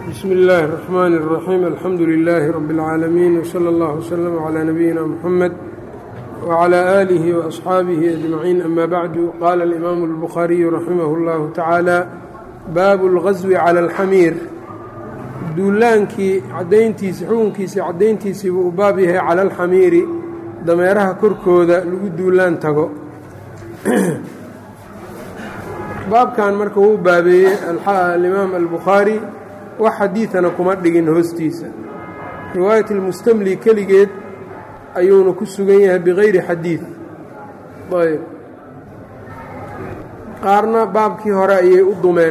bsmi اllahi الرحmn الرaxيim alxamdu لilaahi rab اlcaalamiin wslى اllah wslm عlى nabiyina mxamed wعlى آlihi وaصxaabihi أجmaciin ama bacdu qaala اlimaamu الbukhaariyu raximah اllahu tacaala baabu اlgaswi calى اlxamiir duulaankii cadayntiisi xukunkiisii caddayntiisii buu u baab yahay cala alxamiiri dameeraha korkooda lagu duulaan tago baabkan marka wuu baabeeyey alimaam albukhaari wax xadiidana kuma dhigin hoostiisa riwaayat almustamli keligeed ayuuna ku sugan yahay bikayri xadiid ayb qaarna baabkii hore ayay u dumeen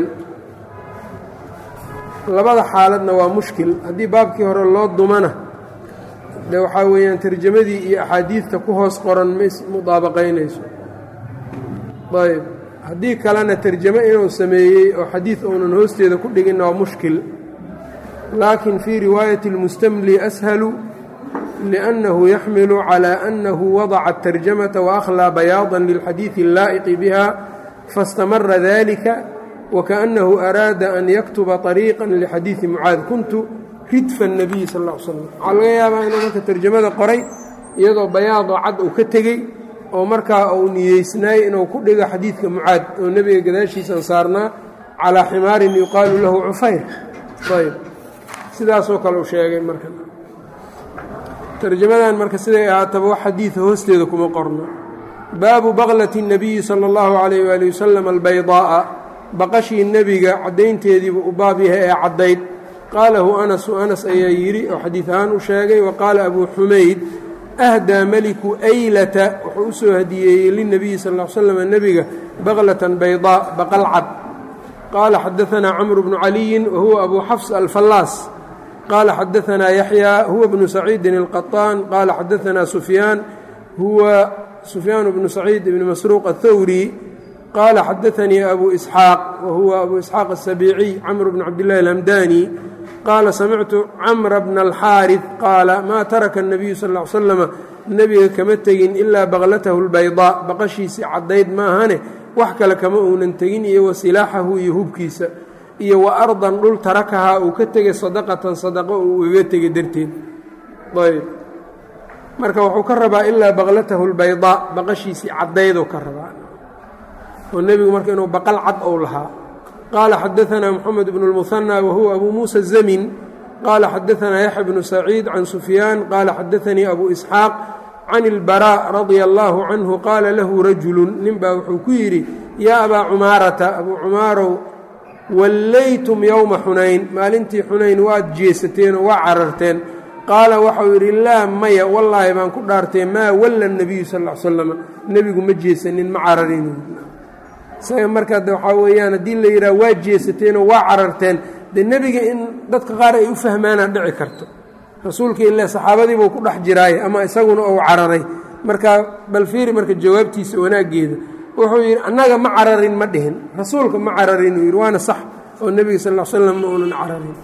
labada xaaladna waa mushkil haddii baabkii hore loo dumana de waxaa weeyaan tarjamadii iyo axaadiidta ku hoos qoran ma ismudaabaqaynayso ayb haddii kalena tarjamo inuu sameeyey oo xadiid uunan hoosteeda ku dhiginna waa mushkil laakin fii riwaayati اlmustamli ashalu liأnnahu yaxmilu calى annahu wadaca الtarjamata waakhlىa bayaada lilxadiidi اllaa'iqi biha faاstamara dalika wkaأnnahu araada an yaktuba طariiqa lixadiidi mucaad kuntu ridfa الnabiyi sal ا l slm waxaa laga yaabaa inuu marka tarjamada qoray iyadoo bayaadoo cad uu ka tegey oo markaa uu niyeysnaayey inuu ku dhigo xadiidka mucaad oo nebiga gadaashiisan saarnaa calىa ximaarin yuqaalu lahu cufayr ayb sidaasoo kale u sheegay marka tarjamadan marka siday ahaataba wax xadiida hoosteeda kuma qorno baabu baklati الnabiyi salى اllahu عalayh wali waslm albaydaaءa baqashii nebiga caddaynteediibuu u baab yahay ee caddayd qaalahu anasu anas ayaa yidhi oo xadiid ahaan u sheegay wa qaala abuu xumayd ahdaa meliku aylata wuxuu u soo hadiyeeyey lilnabiyi sal l slam nebiga baklatan baydaa baqal cad qaala xadaanaa camru bnu caliyin wa huwa abuu xafs alfallaas qaala xadaanaa yaxyaa huwa bnu saciidin alqaطaan qaala xadaanaa sufyaan huwa sufyaan bnu saciid ibni masruuq athawri qال xadaثnii أbu إسxاaq whuwa أbu إسxاaq السabيiciي cmr bn cabdالlahi الhmdani qaala samictu cmra bna الxاariث qaala maa taraka النabiyu sal اه slm nebiga kama tegin ilaa baklatahu الbayضاء baqashiisii caddayd maahane wax kale kama uunan tegin iyo wa silaaxahu iyo hubkiisa iyo wa ardan dhul tarakahaa uu ka tegay sadaqatan sadaqo uu igaga tegay darteed ayb marka wuxuu ka rabaa ilaa baklatahu الbayضاء baqashiisii caddayduu ka rabaa oo nebigu marka inuu baqal cad ou lahaa qaala xadaanaa moxamed bnu اlmuhanى wahuwa abu muusa zamin qaala xadaanaa yaxya bnu saciid can sufyaan qaala xadaanii abu isxaaq can اlbarاء radia allahu canhu qaala lahu rajulu nin baa wuxuu ku yidhi yaa abaa cumaarata abuu cumaarow wallaytum yowma xunayn maalintii xunayn waad jeesateen oo waa cararteen qaala waxau yidhi laa maya wallaahi baan ku dhaartee maa walla الnabiyu sal ا slam nebigu ma jeesanin ma cararin isaga markaa de waxaa weeyaan haddii la yidhaha waa jeesateenoo waa cararteen dee nebiga in dadka qaar ay u fahmaanaa dhici karto rasuulka ile saxaabadiibuu ku dhex jiraaye ama isaguna uu cararay marka bal fiiri marka jawaabtiisa wanaaggeeda wuxuu yidhi annaga ma cararin ma dhihin rasuulka ma cararin uu yidhi waana sax oo nebiga sal l slam ma uunan cararin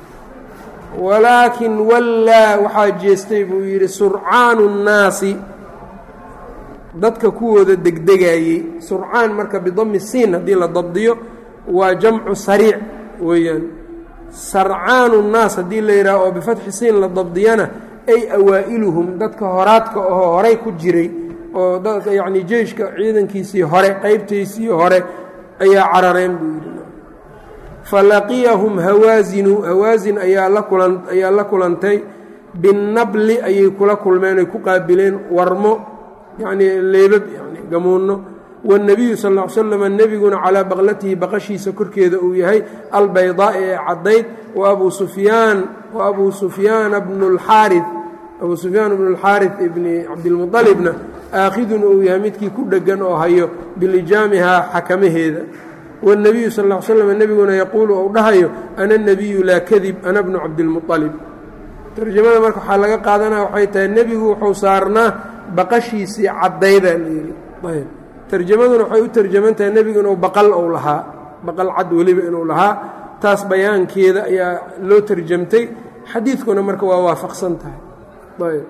walaakin wallaa waxaa jeestay buu yidhi surcaanu nnaasi dadka kuwooda degdegaayey surcaan marka bidami siin haddii la dabdiyo waa jamcu sariic weeyaan sarcaanu nnaas haddii la yidhaah oo bifatxi siin la dabdiyana ay awaa'iluhum dadka horaadka ahoo horay ku jiray oo dadka yacnii jeyshka ciidankiisii hore qaybtaysii hore ayaa carareen buu yidhi falaqiyahum hawaasinu hawaasin ayaa la kulan ayaa la kulantay binnabli ayay kula kulmeen ay ku qaabileen warmo yacnii leebab yani gamuunno wanebiyu sal ll ly slam nebiguna calaa baqlatihi baqashiisa korkeeda uu yahay albaydaa'i ee caddayd wa abuu sufyaan wa abuu sufyaana bnu lxaari abuu sufyaan bnu lxaarif ibni cabdilmualibna aakhidun uu yahay midkii ku dheggan oo hayo bilijaamihaa xakamaheeda wاnebiyu sal ll slam nebiguna yaquulu ou dhahayo ana nebiyu laa kadib ana bnu cabdilmualib tarjamada marka waxaa laga qaadanaya waxay tahay nebigu wuxuu saarnaa baqashiisii caddaydaa la yidhi ayb tarjamaduna waxay u tarjaman tahay nebigu inuu baqal ou lahaa baqal cad weliba inuu lahaa taas bayaankeeda ayaa loo tarjamtay xadiidkuna marka waa waafaqsan tahay ayb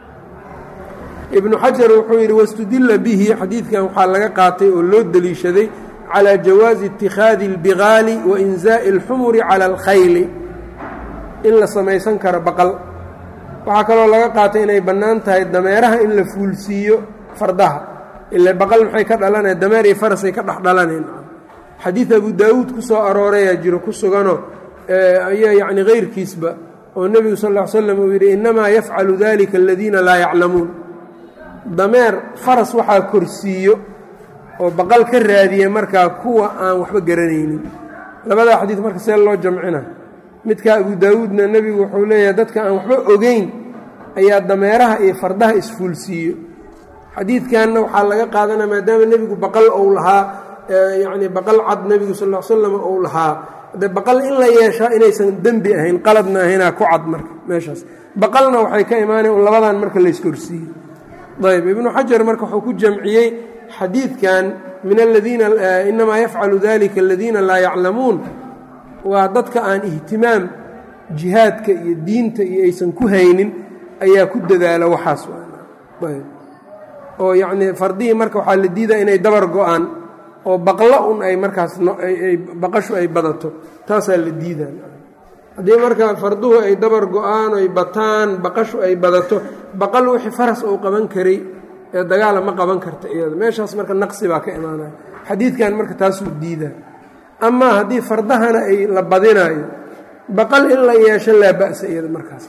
ibnu xajar wuxuu yidhi wastudila bihi xadiidkan waxaa laga qaatay oo loo deliishaday calى jawaazi اtikhaadi اlbigaali wainzaaءi اlxumuri calى اlkhayli in la samaysan karo baqal waxaa kaloo laga qaatay inay bannaan tahay dameeraha in la fuulsiiyo fardaha ile baqal maxay ka dhalanaya dameer iyo farasay ka dhex dhalanayn xadiid abu daawuud ku soo aroorayaa jiro ku suganoo ayaa yacni kayrkiisba oo nebigu sal ll ly slam uu yidhi innamaa yafcalu dalika aladiina laa yaclamuun dameer faras waxaa korsiiyo oo baqal ka raadiya markaa kuwa aan waxba garanaynin labadaa xadiid marka see loo jamcina midka abu daawuudna nebigu wuxuu leeyahay dadka aan waxba ogeyn ayaa dameeraha iyo fardaha isfuulsiiyo xadiidkanna waxaa laga qaadanaya maadaama nebigu baqal ou lahaa yacni baqal cad nebigu sal l slam ou lahaa de baqal in la yeeshaa inaysan dembi ahayn qaladna ahaynaa ku cad marka meeshaas baqalna waxay ka imaanayan labadan marka layskorsiiye ayb ibnu xajar marka wuxuu ku jamciyey xadiidkan min aladiina inamaa yafcalu dalika aladiina laa yaclamuun waa dadka aan ihtimaam jihaadka iyo diinta iyo aysan ku haynin ayaa ku dadaala waxaas ayb oo yacnii fardihii marka waxaa la diidaa inay dabar go-aan oo baqlo un ay markaas baqashu ay badato taasaa la diidaa haddii marka farduhu ay dabar go-aan oy bataan baqashu ay badato baqal wixii faras uu qaban karay ee dagaala ma qaban karta iyada meeshaas marka naqsi baa ka imaanaya xadiidkan marka taasuu diidaa amaa haddii fardahana ay la badinaayo baqal in la yeesho laa ba'sa iyada markaas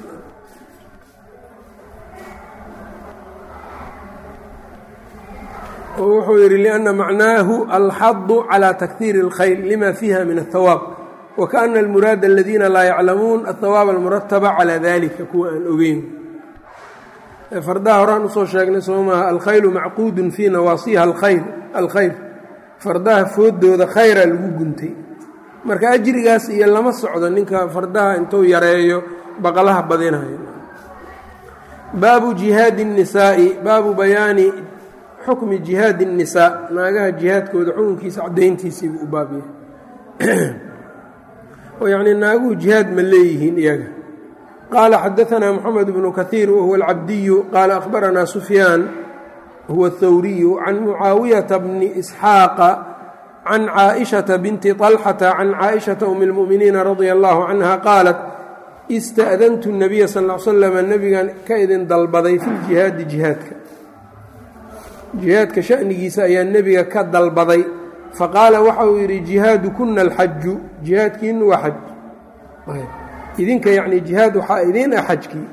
oo wuxuu yidhi liأnna macnaahu alxadu calى takhiiri اlkhayr lima fiiha min الhawaab wakaأna almuraada aladiina laa yaclamuun aلhawaab almurataba calى dalika kuwa aan ogeyn fardaha horaan usoo sheegnay soo maaha alkhaylu macquudun fii nawaasiha alkhayr fardaha foodooda khayra lagu guntay marka ajrigaas iyo lama socdo ninka fardaha intuu yareeyo baqalaha badinayo baabu jihaadi الnisaa'i baabu bayaani xukmi jihaadi الnisaa naagaha jihaadkooda xukunkiisa caddayntiisiibuu u baab yahay oo yacnii naaguhu jihaad ma leeyihiin iyaga qaala xadaثna mxamed bnu kahiir wahuwa alcabdiyu qaala akhbaranaa sufyaan huwa اthawriyu can mucaawiyata bni isxaaqa can caaئishaةa binti طalxata can caaئishaةa um اlmu'miniina radia allahu canha qaalat ista'dantu الnabiya sal ا l slama nebigan ka idin dalbaday fi ljihaadi jihaadka jihaadka sha'nigiisa ayaa nebiga ka dalbaday faqaala waxa uu yidhi jihaadu kuna alxaju jihaadkiinu waa xaj idinka yacni jihaad waxaa idiin ah xajkii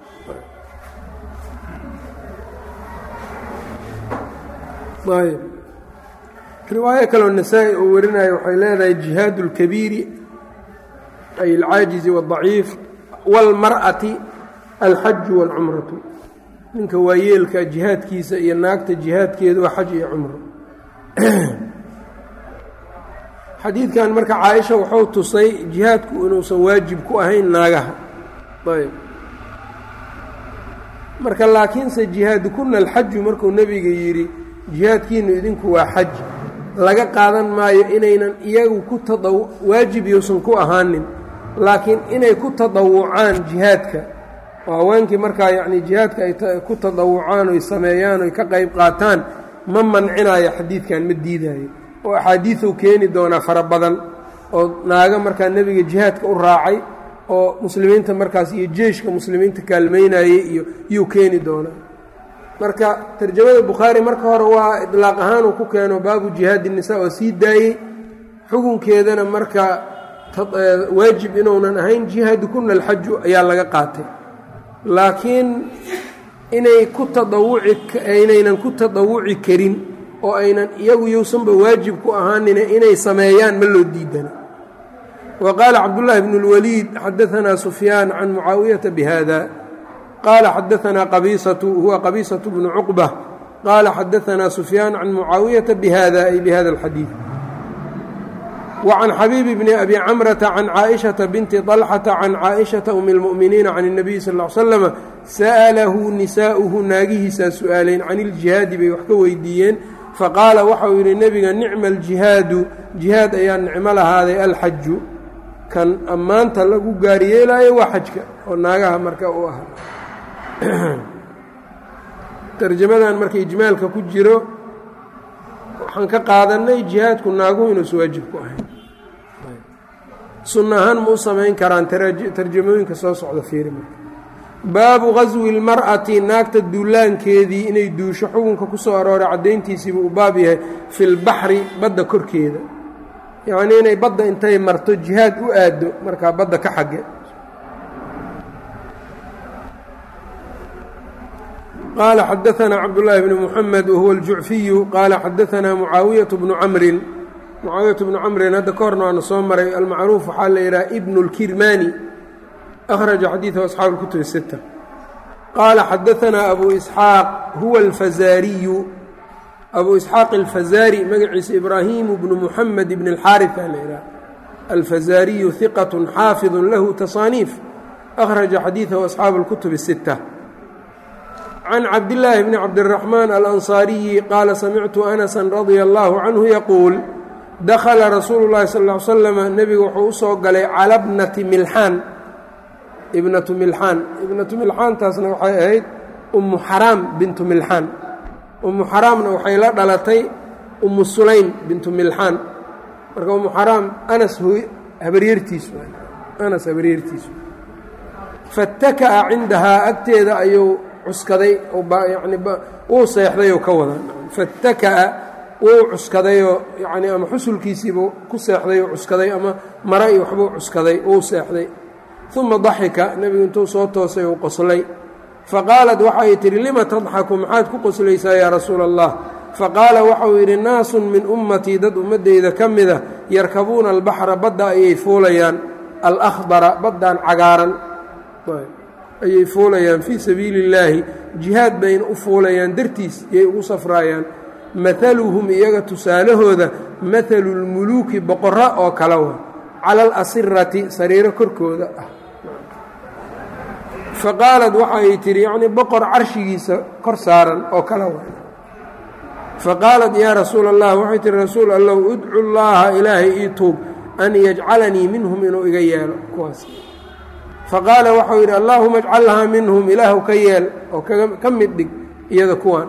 ayb riwaayo kaloo nasaa-i uu warinayo waxay leedahay jihaadu اlkabiiri ay alcaajizi wاdaciif wاlmar'ati alxaju wاlcumratu ninka waayeelka jihaadkiisa iyo naagta jihaadkeedu waa xaj iyo cumro xadiidkan marka caaisha wuxuu tusay jihaadku inuusan waajib ku ahayn naagaha ayb marka laakiinse jihaadukuna alxaju markuu nebiga yidhi jihaadkiinu idinku waa xaj laga qaadan maayo inaynan iyagu ku tada waajib yuusan ku ahaanin laakiin inay ku tadawucaan jihaadka oo haweenkii markaa yacni jihaadka ay ku tadawucaan oy sameeyaan oy ka qayb qaataan ma mancinayo xadiidkan ma diidaayo oo axaadiiuu keeni doonaa fara badan oo naago markaa nebiga jihaadka u raacay oo muslimiinta markaas iyo jeeshka muslimiinta kaalmeynayey iyo yuu keeni doonaa marka tarjamada bukhaari marka hore waa idlaaq ahaanuu ku keeno baabu jihaadi nisa oo sii daayey xukunkeedana marka waajib inuunan ahayn jihaadu kuna alxaju ayaa laga qaatay laakiin inay ku tadawuci inaynan ku tadawuci karin oo aynan iyagu yousanba waajib ku ahaanine inay sameeyaan ma loo diidana wa qaala cabdullaahi bnu اlwaliid xadaanaa sufyaan can mucaawiyata bihada qaala xadaanaa qabiisatu huwa qabiisatu bnu cuqba qaala xadaanaa sufyaan can mucaawiyata bihada ay bihada alxadiid وعن xبيب بن أbي cمرة عن cائشhaةa بنت طلحة عن cائشhaةa أم المؤمiنiiن عن النبي sl اه sلم sألhu نisاؤhu naagihiisaa su-aaleen can الجiهاadi bay wax ka weydiiyeen faqaala waxa uu yidhi nebiga nicma الجiهاadu جiهاad ayaa nicmo lahaaday alxaju kan ammaanta lagu gaaryeelaayo waa xajka oo naagaha marka u ah tarjamadan marka ijmaalka ku jiro waxaan ka qaadanay jihaadku naaguhu inuusa waajib ku ahayn sunno ahaan ma u samayn karaan tarjamooyinka soo socda fiiri marka baabu gaswi اlmar'ati naagta duulaankeedii inay duusho xukunka ku soo arooray caddayntiisiiba uu baab yahay fi lbaxri badda korkeeda yacnii inay badda intay marto jihaad u aaddo markaa badda ka xagge qaala xadaanaa cabdullaahi bni muxamed wahuwa aljucfiyu qaala xadaanaa mucaawiyatu bnu camrin mucaawiyatu bnu camrin hadda ka horna waana soo maray almacruuf waxaa la yidhaha ibnu اlkirmani akhraja xadiidahu asxaabu اlkutub sita qaala xadaanaa abu isxaaq huwa alfazaariyu abu isxaaq alfazaari magaciisa ibraahimu bnu muxamed bn اlxaariث aa la yidhaha alfazaariyu hiqat xaafiظu lahu tasaaniif akhraja xadiidahu asxaabu اlkutub الsita can cabdillaahi bni cabdiraxmaan alansaariyi qaala samictu anasan radia allaahu canhu yaquul dakhala rasuulu llahi sal ly slama nebigu wuxuu u soo galay cala bnati milxaan ibnatu milxaan ibnatu milxaantaasna waxay ahayd ummu xaraam bintu milxaan ummu xaraamna waxay la dhalatay ummu sulaym bintu milxaan marka ummu xaraam anas habaryartiisu anas habaryartiisu fattaka'a cindahaa agteeda ayuu cuskaday yani wuu seexdayoo ka wada fattaka'a wuu cuskadayoo yani ama xusulkiisiibuu ku seexday oo cuskaday ama mara iyo waxbuu cuskaday wuu seexday uma daxika nebigu intuu soo toosay uu qoslay faqaalat waxay tidhi lima tadxaku maxaad ku qoslaysaa yaa rasuula allah faqaala waxauu yidhi naasun min ummatii dad ummaddeyda ka mida yarkabuuna albaxra badda ayay fuulayaan alakhdara baddan cagaaran ayay fuulayaan fii sabiili illaahi jihaad bayna u fuulayaan dartiis yay ugu safraayaan maaluhum iyaga tusaalahooda maalu lmuluuki boqora oo kale wa cala alasirati sariiro korkooda ah faqaalad waxay tidhi yacnii boqor carshigiisa kor saaran oo kale wa faqaalat yaa rasuula allah waxay tihi rasuul allow udcu llaaha ilaahay ii tuub an yajcalanii minhum inuu iga yeelo kuwaas faqaala waxau yidhi allaahuma ajcalhaa minhum ilaahu ka yeel oo ka mid dhig iyada kuwan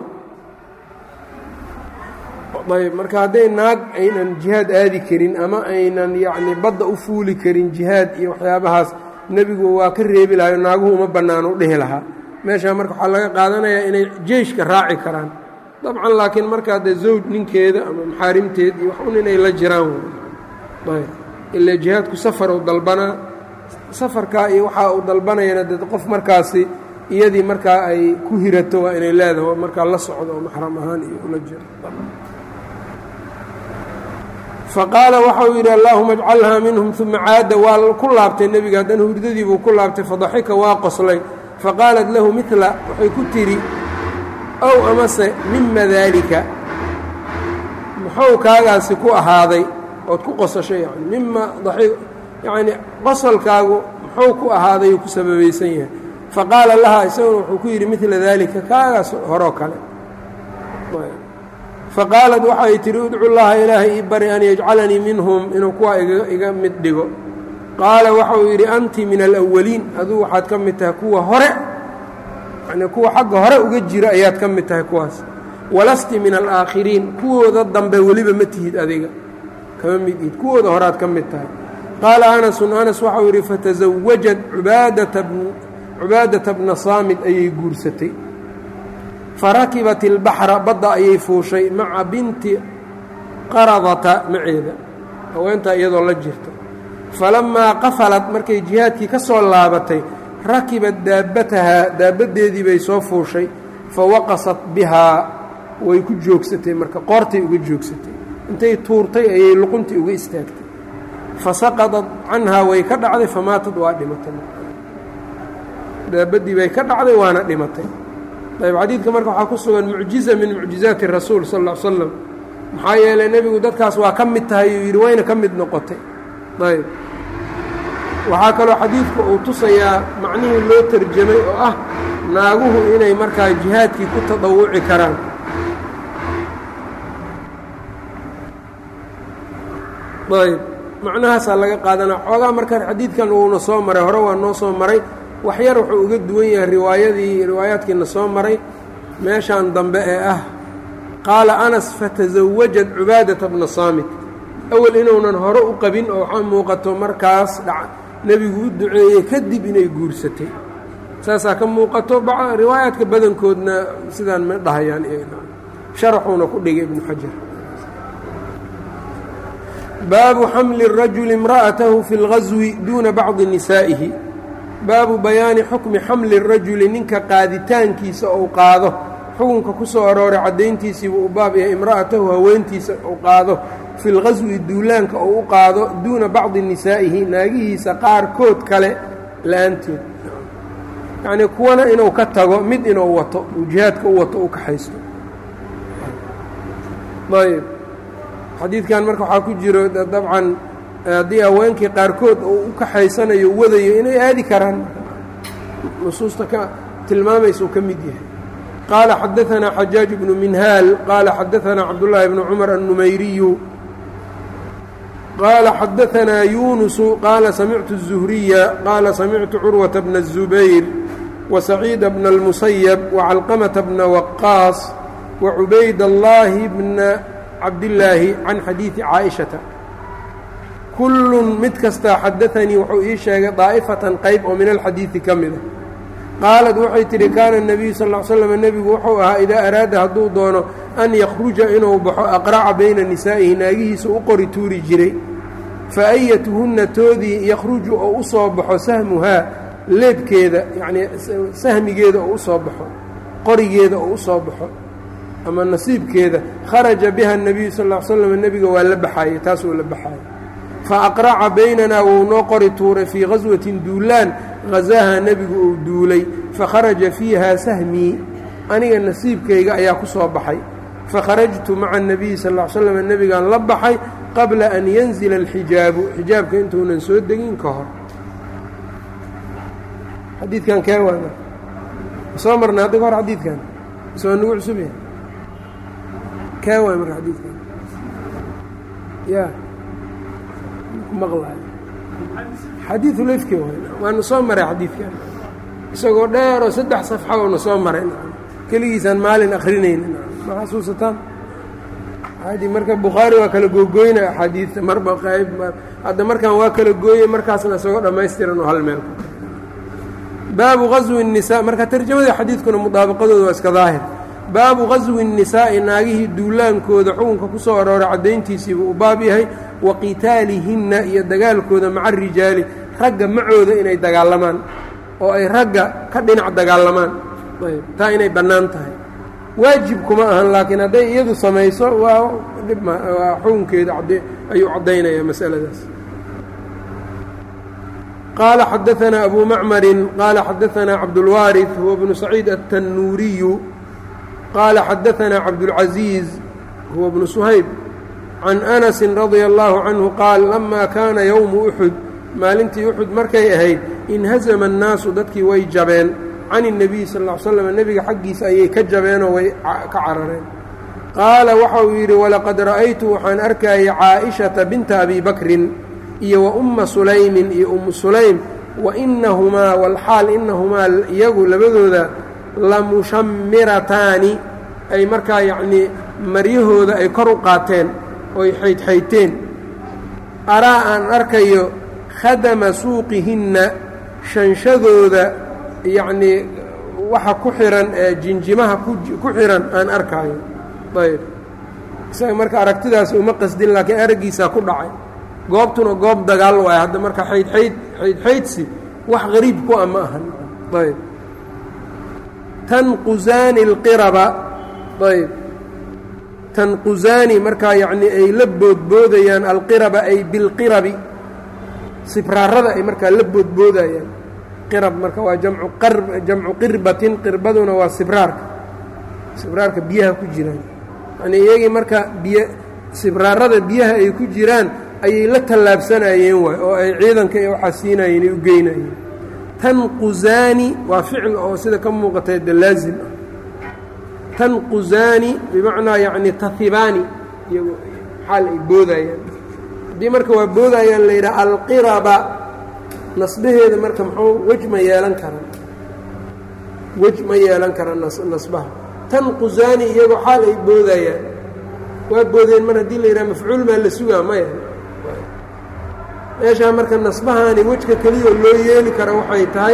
ayb marka hadday naag aynan jihaad aadi karin ama aynan yacni badda u fuuli karin jihaad iyo waxyaabahaas nebigu waa ka reebi lahayo naaguhu uma bannaano u dhehi lahaa meeshaa marka waxaa laga qaadanayaa inay jeyshka raaci karaan dabcan laakiin markaa dee zawj ninkeeda ama maxaarimteed iyo wax un inay la jiraan ayb ilaa jihaadku safar u dalbanaa safarkaa iyo waxaa uu dalbanayana dee qof markaasi iyadii markaa ay ku hirato waa inay leedaho markaa la socdo oo maxram ahaan iyo ula jiro faqaala waxau yidhi allaahuma ajcalhaa minhum uma caada waa ku laabtay nebiga haddana hurdadiibuu ku laabtay fadaxika waa qoslay faqaalat lahu midla waxay ku tidhi ow amase mima daalika muxuu kaagaasi ku ahaaday ood ku qosashay yani mima yacni qosolkaagu muxuu ku ahaaday uu ku sababaysan yahay faqaala lahaa isaguna wuxuu ku yidhi midla daalika kaagaas horoo kale faqaalat waxay tidhi udcu llaha ilaahay ii bari an yajcalanii minhum inuu kuwa iga mid dhigo qaala waxauu yidhi anti min alawaliin aduu waxaad ka mid tahay kuwa hore yani kuwa xagga hore uga jira ayaad ka mid tahay kuwaas walasti min alaakhiriin kuwooda dambe weliba ma tihid adiga kama mid ihid kuwooda horead ka mid tahay qaala anasun anas waxau yidhi fatasawajad cubaadata bna saamid ayay guursatay farakibat ilbaxra badda ayay fuushay maca binti qaradata maceeda haweentaa iyadoo la jirta falammaa qafalad markay jihaadkii ka soo laabatay rakibat daabbatahaa daabaddeedii bay soo fuushay fa waqasat bihaa way ku joogsatay marka qoortay uga joogsatay intay tuurtay ayay luquntii uga istaagtay fa saqadat canhaa way ka dhacday famaatad waa dhimatay daabaddii bay ka dhacday waana dhimatay ayb xadiidka marka waxaa ku sugan mucjiza min mucjizaati rasuul sal ll l slam maxaa yeelay nebigu dadkaas waa ka mid tahay uu yidhi wayna ka mid noqotay ayb waxaa kaloo xadiidku uu tusayaa macnihii loo terjamay oo ah naaguhu inay markaa jihaadkii ku tadawuci karaan ayb macnahaasaa laga qaadanaa xoogaa marka xadiidkan uuna soo maray hore waa noo soo maray waxyar wuxuu uga duwan yahay riwaayadii riwaayaadkiina soo maray meeshan dambe ee ah qaala anas fatasawajad cubaadata bna saamit awel inuunan hore u qabin oo waxaa muuqato markaas nebigu u duceeyey kadib inay guursatay saasaa ka muuqato riwaayaadka badankoodna sidaan ma dhahayaan sharaxuuna ku dhigay ibnu xajar baabu xamli الrajuli imra'atahu fi اlgaswi duuna bacdi nisaa'ihi baabu bayaani xukmi xamli الrajuli ninka qaaditaankiisa ou qaado xukunka ku soo arooray caddayntiisiibuu u baab yahay imra'atahu haweentiisa uu qaado fi lgaswi duulaanka uu u qaado duuna bacdi nisaa'ihi naagihiisa qaarkood kale la-aanteed yacnii kuwana inuu ka tago mid inuu wato uu jihaadka u wato u kaxaysto ayb xadiidkan marka waxaa ku jiro dabcan haddii haweenkii qaarkood uu u kaxaysanayo wadayo inay aadi karaan nusuusta ka tilmaamaysa uu ka mid yahay qaala xadaanaa xajaaj bnu minhaal qaala xadaanaa cabdullaahi bnu cumar annumayriyu qaala xadaanaa yunusu qaala samictu الzuhriya qaala samictu curwata bna الzubayr wasaciida bna اlmusayab wacalqamata bna waqaas wacubayd allaahi bna cabdillaahi can xadiidi caaishata kullun mid kastaa xadaanii wuxuu ii sheegay daa'ifatan qayb oo min alxadiidi ka mida qaalad waxay tidhi kaana الnabiyu sal ll slam nebigu wuxuu ahaa idaa araada hadduu doono an yakhruja inuu baxo aqraca bayna nisaa'ihi naagihiisa u qori tuuri jiray fa ayatuhunna toodii yakhruju oo u soo baxo sahmuhaa leebkeeda yacnii sahmigeeda oo u soo baxo qorigeeda oo u soo baxo ama nasiibkeeda kharaja biha الnabiyu sal ll slam nebiga waa la baxaayey taasuu la baxaayey fa aqraca baynanaa wuu noo qori tuuray fii gaswatin duulaan hazaaha nebigu uu duulay fakharaja fiiha sahmii aniga nasiibkayga ayaa ku soo baxay fakharajtu maca الnabiyi sal ll slam nebigaan la baxay qabla an yanzila alxijaabu xijaabka intuunan soo degin ka hor xadiidkan kee waana soo marna hadda ka hor xadiidkan soo nagu cusub yahay kee waay marka xadiidkan ya maqlaayo xadiidu lefki waay waanu soo maray xadiidkan isagoo dheeroo saddex safxa oona soo maray keligiisaan maalin akrinayni ma xasuusataan adi marka bukhaari waa kala googoynaya axaadiidta marba qayb hadda markaan waa kala gooyey markaasna isagoo dhammaystiran oo hal meel baabu gaswi الnisaa marka tarjamadii xadiidkuna mudaabaqadooda waa iska daahir baabu gaswi الnisaa'i naagihii duulaankooda xukunka ku soo arooray caddayntiisiibuu u baab yahay wa qitaalihinna iyo dagaalkooda maca rijaali ragga macooda inay dagaalamaan oo ay ragga ka dhinac dagaalamaan ayb taa inay bannaan tahay waajib kuma ahan laakiin hadday iyadu samayso waa dhib waa xukunkeeda ayuu caddaynaya masaladaas qaala xadaanaa abu macmarin qaala xadaanaa cabdulwaariث huwa bnu saciid aلtanuuriyu qaala xadaanaa cabdulcaziiz huwa bnu suhayb can anasi radia allahu canhu qaal lama kaana yowmu uxud maalintii uxud markay ahayd inhazama annaasu dadkii way jabeen can الnabiy sal ll ly slam nebiga xaggiisa ayay ka jabeenoo way ka carareen qaala waxa uu yidhi walaqad ra'aytu waxaan arkayay caa'ishata binta abi bakrin iyo wa umma sulaymin iyo ummu sulaym wa inahumaa walxaal inahumaa iyagu labadooda lamushammirataani ay markaa yacnii maryahooda ay kor u qaateen oy xaydxayteen araa aan arkayo khadama suuqihinna shanshadooda yacnii waxa ku xihan ee jinjimaha ku xihan aan arkaayo ayb isaga marka aragtidaas uma qasdin laakiin araggiisaa ku dhacay goobtuna goob dagaal waay hadda marka xaydxayd xaydxaydsi wax qariib ku a ma ahan ayb tanquzaani اlqiraba ayb tanquzaani markaa yacnii ay la boodboodayaan alqiraba ay bilqirabi sibraarada ay markaa la boodboodayaan qirab marka waa jamcu qar jamcu qirbatin qirbaduna waa sibraarka sibraarka biyaha ku jiraan yanii iyagii marka biy sibraarada biyaha ay ku jiraan ayay la tallaabsanayeen waay oo ay ciidanka iyo waxaa siinayeen ay u geynayeen tanquzaani waa ficil oo sida ka muuqatay de laazim ah tanquzaani bimacnaa yacni tahibaani iyago xaal ay boodayaan haddii marka waa boodayaan la yidhaha alqiraba nasbaheeda marka muxuu wej ma yeelan karan wej ma yeelan kara nasbaha tanquzaani iyagoo xaal ay boodayaan waa boodeen mar haddii la yidhaha mafcuul maa la sugaa maya meeshaa marka nasbahaani wejka keliya loo yeeli kara waxay tahay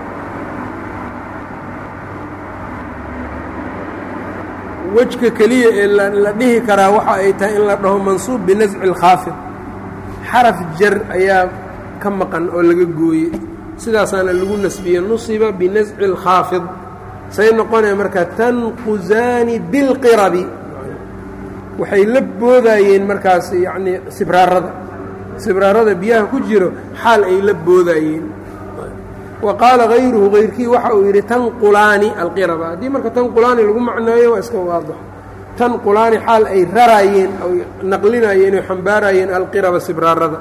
wejka keliya ee la dhihi karaa waxa ay tahay in la dhaho mansuub binasci اlkhaafid xaraf jar ayaa ka maqan oo laga gooye sidaasaana lagu nasbiye nusiba binasci اlkhaafid say noqonaya marka tanquzaani bilqirabi waxay la boodaayeen markaas yacnii sibraarada sibraarada biyaha ku jiro xaal ay la boodaayeen wa qaala hayruhu hayrkii waxa uu yidhi tanqulaani alqiraba haddii marka tanqulaani lagu macneeyo waa iska waadax tanqulaani xaal ay raraayeen oy naqlinaayeen oy xambaaraayeen alqiraba sibraarada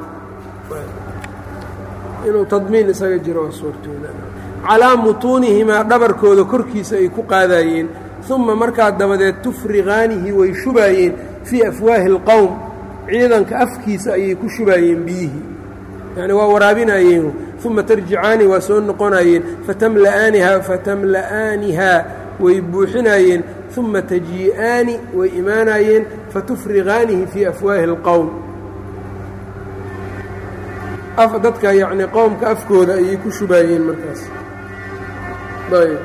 inuu tadmiin isaga jiro waa suurtooda calaa mutuunihimaa dhabarkooda korkiisa ay ku qaadaayeen uma markaa dabadeed tufriqaanihi way shubaayeen fii afwaahi اlqowm ciidanka afkiisa ayay ku shubaayeen biyihii yani waa waraabinayeen uma tarjicaani waa soo noqonayeen fatamla'aanihaa fatamla'aanihaa way buuxinayeen uma tajii'aani way imaanayeen fatufriqaanihi fii afwaahi اlqowm dadka yacni qowmka afkooda ayay ku shubaayeen markaas ayb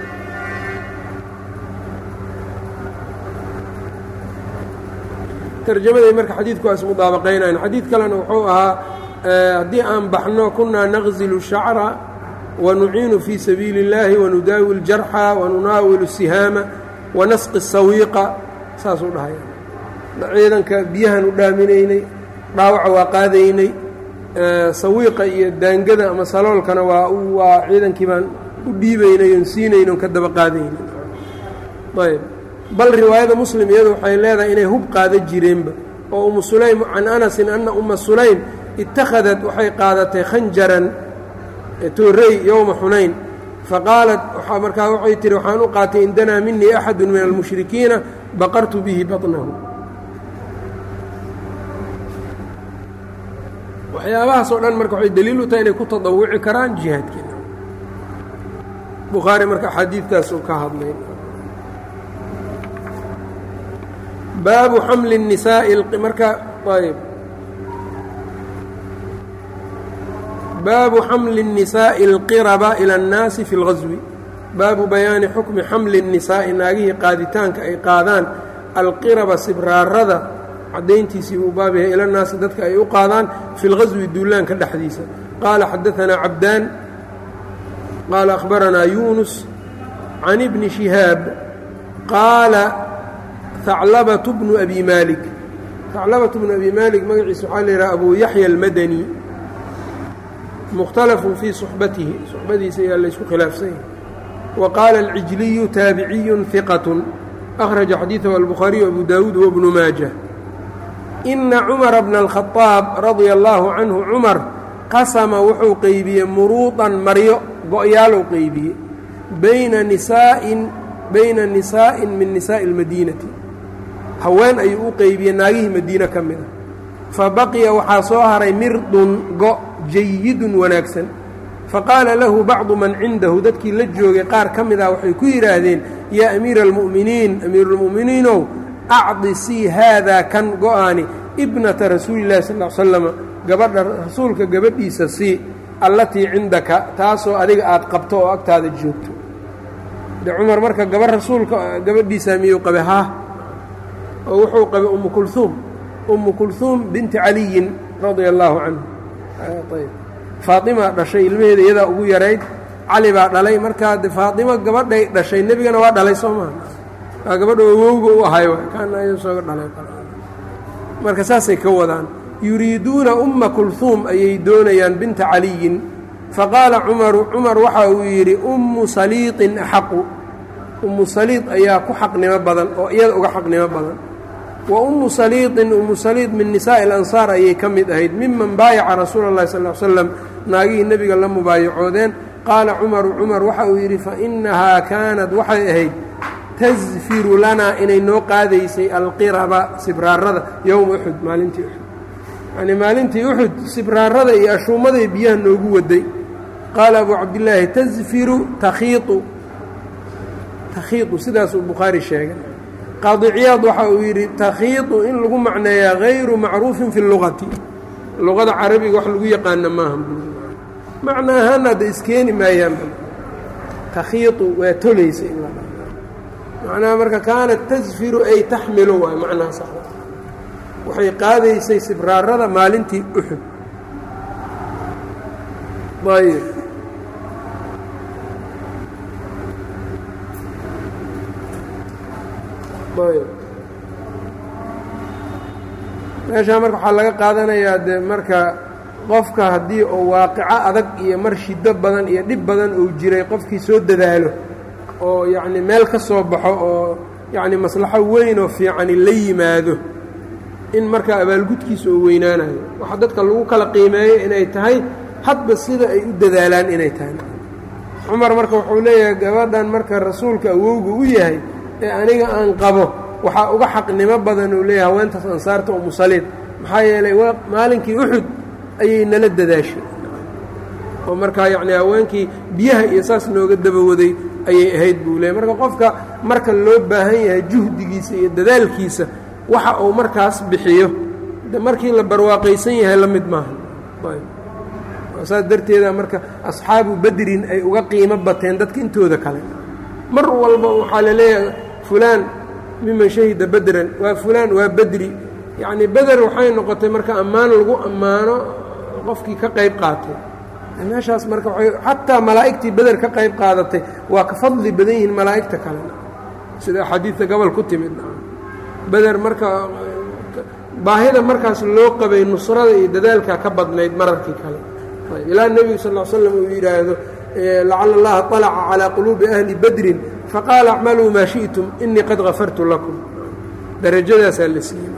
tarjamaday marka xadiidku waa ismudaabaqaynayan xadiid kalena wuxuu ahaa haddii aan baxno kunaa naqzilu shacra wanuciinu fii sabiili اllaahi wanudaawi اljarxa wanunaawilu sihaama wanasqi sawiiqa saasuu dhahaya ciidanka biyahan u dhaaminaynay dhaawaca waa qaadaynay sawiiqa iyo daangada ama saloolkana waa waa ciidankii baan u dhiibaynay oon siinayn oon ka daba qaadaynay ayb bal riwaayada muslim iyadu waxay leedahay inay hub qaada jireenba oo umu sulaym can anasin anna umma sulaym ittakhadad waxay qaadatay khanjaran toorey yowma xunayn faqaalat markaa waxay tihi waxaan u qaatay indanaa minii axadu min almushrikiina baqartu bihi baطnahu waxyaabahaas oo dhan marka waxay daliil u tahay inay ku tadawuci karaan jihaadkeena bukhaari marka axaadiidtaas uu ka hadlay baabu xamli الnisaaءi marka ayb baabu xamli الnisaaءi اlqiraba ilى الnaasi fi اlgaswi baabu bayaani xukmi xamli الnisaa'i naagihii qaaditaanka ay qaadaan alqiraba sibraarada caddayntiisii buu baab yahay ila naasi dadka ay u qaadaan fi اlgaswi duulaanka dhexdiisa qaala xadaثanaa cabdaan qaala akhbaranaa yunus can ibni shihaab qaala haclabatu bnu abi maalik haclabatu bnu abi maalik magaciisa waxaa la yidhaha abu yaxya almadani mukhtalafun fii suxbatihi suxbadiisa ayaa laysku khilaafsan yahay wa qaala alcijliyu taabiciyun hiqatun akhraja xadiidahu albukhaariyu abu daawuud wabnu maaja ina cumara bna alkhadaab radia allaahu canhu cumar qasama wuxuu qeybiyey muruudan maryo go-yaalou qeybiyey bayna nisaa'in bayna nisaa'in min nisaa'i اlmadiinati haween ayuu u qeybiyey naagihii madiine ka mid a fa baqiya waxaa soo haray mirdun go jayidun wanaagsan faqaala lahu bacdu man cindahu dadkii la joogay qaar ka mid ah waxay ku yidhaahdeen yaa amiira almu'miniin amiiruulmu'miniinow acdisii haadaa kan go-aani ibnata rasuuli llahi sal l slama gabadha rasuulka gabadhiisa sii allatii cindaka taasoo adiga aad qabto oo agtaada joogto de cumar marka gabar rasuulka gabadhiisaa miyuu qabe haa oo wuxuu qabay ummu kulhuum ummu kulhuum binti caliyin radia allaahu canhu ayb faaimaa dhashay ilmaheeda iyadaa ugu yarayd cali baa dhalay markaa de faaimo gabadhay dhashay nebigana waa dhalay soo maha waa gabadha awowga u ahay kaana sooga dhalay marka saasay ka wadaan yuriiduuna umma kulhuum ayay doonayaan binta caliyin faqaala cumaru cumar waxa uu yidhi ummu saliiطin axaqu ummu saliid ayaa ku xaqnimo badan oo iyada uga xaqnimo badan wa ummu saliiطin ummu saliid min nisaa'i اlansaar ayay ka mid ahayd miman baayaca rasuula اllahi sal l slam naagihii nebiga la mubaayacoodeen qaala cumaru cumar waxa uu yidhi fainahaa kaanad waxay ahayd tasfiru lanaa inay noo qaadaysay alqiraba sibraarada yowma uxud maalintii uxud yacnii maalintii uxud sibraarada iyo ashuumaday biyaha noogu waday qaala abu cabdillaahi tasfiru takhiiu takhiiu sidaasuu bukhaari sheegay qaadiciyaad waxa uu yidhi takhiidu in lagu macneeyaa hayru macruufin fi lugati luqada carabiga wax lagu yaqaana maaha macna ahaana hadda iskeeni maayaan takhiidu waa tolaysa in la macnaha marka kaanat tasfiru ay taxmilu waay macnaha sax waxay qaadaysay sibraarada maalintii uxud ayb ayb meeshaa marka waxaa laga qaadanayaa dee marka qofka haddii uu waaqico adag iyo mar shiddo badan iyo dhib badan uu jiray qofkii soo dadaalo oo yacni meel ka soo baxo oo yacni maslaxo weyn oo fiicani la yimaado in markaa abaalgudkiisa uu weynaanayo waxa dadka lagu kala qiimeeyo inay tahay hadba sida ay u dadaalaan inay tahay cumar marka wuxuu leeyahay gabadhan marka rasuulka awowga u yahay ee aniga aan qabo waxaa uga xaqnimo badan uu leeyahay haweentaas ansaarta oo musaliid maxaa yeelay waa maalinkii uxud ayay nala dadaashay oo markaa yacni haweenkii biyaha iyo saas nooga dabawaday ayay ahayd buu leeyahy marka qofka marka loo baahan yahay juhdigiisa iyo dadaalkiisa waxa uu markaas bixiyo de markii la barwaaqaysan yahay la mid maaha saas darteeda marka asxaabu bedrin ay uga qiimo bateen dadka intooda kale mar walba waxaa la leeyahay fulaan miman shahida bedran waa fulaan waa bedri yacnii beder waxay noqotay marka ammaan lagu ammaano qofkii ka qayb qaatay meeshaas marka waay xataa malaa'igtii beder ka qayb qaadatay waa ka fadli badan yihiin malaa'igta kale sida axaadiidta gobol ku timid beder marka baahida markaas loo qabay nusrada iyo dadaalka ka badnayd mararkii kale ilaa nebigu sal l slam uu yidhaahdo lacala allaha طalaca calىa quluubi ahli badrin faqaala acmaluu maa shiئtum inii qad gafartu lakum darajadaasaa la siiyey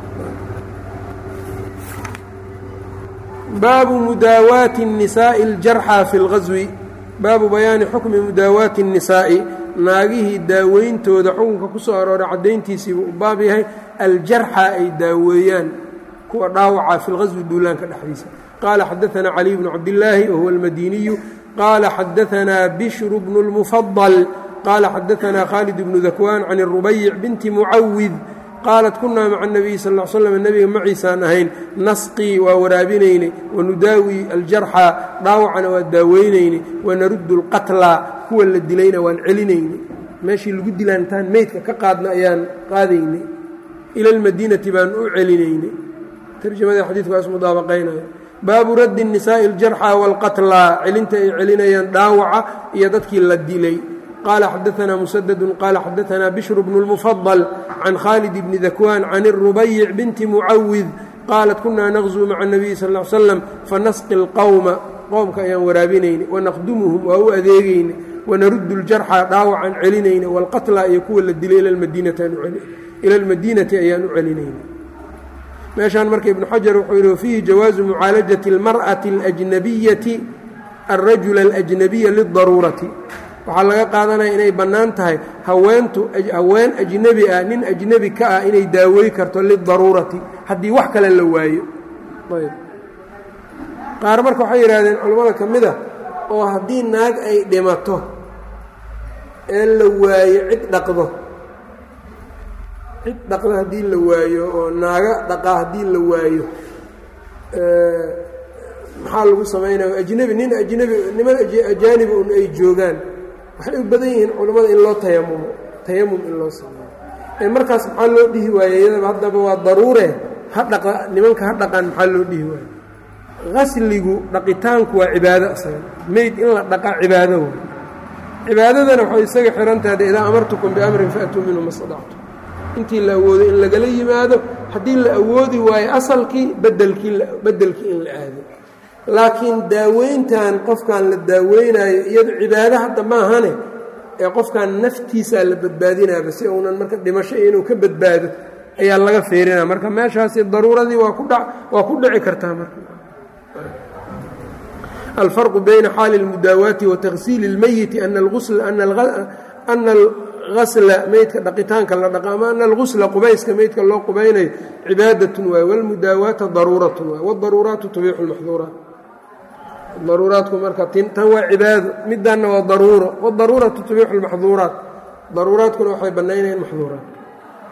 baabu mudaawaati الnisaaءi اljarxى fi اlgaswi baabu bayaani xukmi mudaawaati الnisaa'i naagihii daaweyntooda xukunka ku soo arooray caddayntiisiibu u baab yahay aljarxa ay daaweeyaan kuwa dhaawaca fi lgaswi duulaanka dhexdiisa qaala xadaثana caliy bnu cabdillaahi wahuwa almadiniyu qaala xadaثana bishru bnu اlmufadal qaala xadaثana khaalid bnu dakwaan can الrubayic binti mucawid qaalat kunaa maca الnabiyi sal ا slm nebiga maciisaan ahayn nasqii waa waraabinaynay wanudaawi aljarxa dhaawacana waa daaweynaynay wanaruddu اlqatlaa kuwa la dilayna waan celinaynay meeshii lagu dilaan intaan meydka ka qaadna ayaan qaadaynay ila اlmadiinati baan u celinaynay tarjamada xadiidkaas mudaabaqaynaya baabu raddi الnisaaءi اljarxa wاlqatlaa celinta ay celinayaan dhaawaca iyo dadkii la dilay qala xadaثna msdd qala xadaثna bشhr bn الmfضل can khaalid bni dakwaan can الrubayic binti mucawid qaalat kuna naqزuu maca الnabiyi sal ا slam fanasqi اlqowma qowmka ayaan waraabinaynay wanaqdumuhum waa u adeegaynay wanaruddu اljarxa dhaawacan celinaynay wاlqatla iyo kuwa la dilay ila اlmadiinati ayaan u celinaynay meeshaan marka ibnu xajar wuxuu yidhi fiihi jawaazu mucaalajaةi اlmarأaةi اlأjnabiyati الrajula الأjnabiya liلdaruurati waxaa laga qaadanaya inay bannaan tahay haweentu haween ajnebi ah nin ajnebi ka ah inay daawey karto lidaruurati haddii wax kale la waayo ayb qaar marka waxay yidhahdeen culammada ka mid a oo haddii naag ay dhimato ee la waayo cid dhaqdo cid dhaqdo haddii la waayo oo naaga dhaqa haddii la waayo maxaa lagu samaynaya ajnebi nin ajnebi niman ajaanibi un ay joogaan waxay u badan yihiin culammada in loo tayamumo tayamum in loo sameeyo ee markaas maxaa loo dhihi waaye iyadaba haddaba waa daruure ha dhaqa nimanka ha dhaqaan maxaa loo dhihi waaye qasligu dhaqitaanku waa cibaado asaga meyd in la dhaqa cibaado way cibaadadana waxay isaga xihantahay de idaa amartukum biamrin faatuu minhu ma stadactu intii la awoodo in lagala yimaado haddii la awoodi waayo asalkii bedelkii beddelkii in la aado laakiin daaweyntan qofkan la daaweynaayo iyado cibaado hadda maahane ee qofkan naftiisaa la badbaadinaaba si uunan marka dhimasho inuu ka badbaado ayaa laga feerinaya marka meeshaasi daruuradii waa ku dha waa ku dhici kartaa marka alfarqu bayna xaali اlmudaawaati wa taksiili اlmeyiti ana algasla meydka dhaqitaanka la dhaqa ama ana algusla qubayska meydka loo qubaynayo cibaadatun waay wاlmudaawaata daruuratun waay wاdaruuraatu tubiixu اlmaxduuraat daruuraadku marka tan waa cibaado midanna waa daruuro wadaruuratu tubiixu lmaxduuraat daruuraadkuna waxay bannaynayaan maxduuraat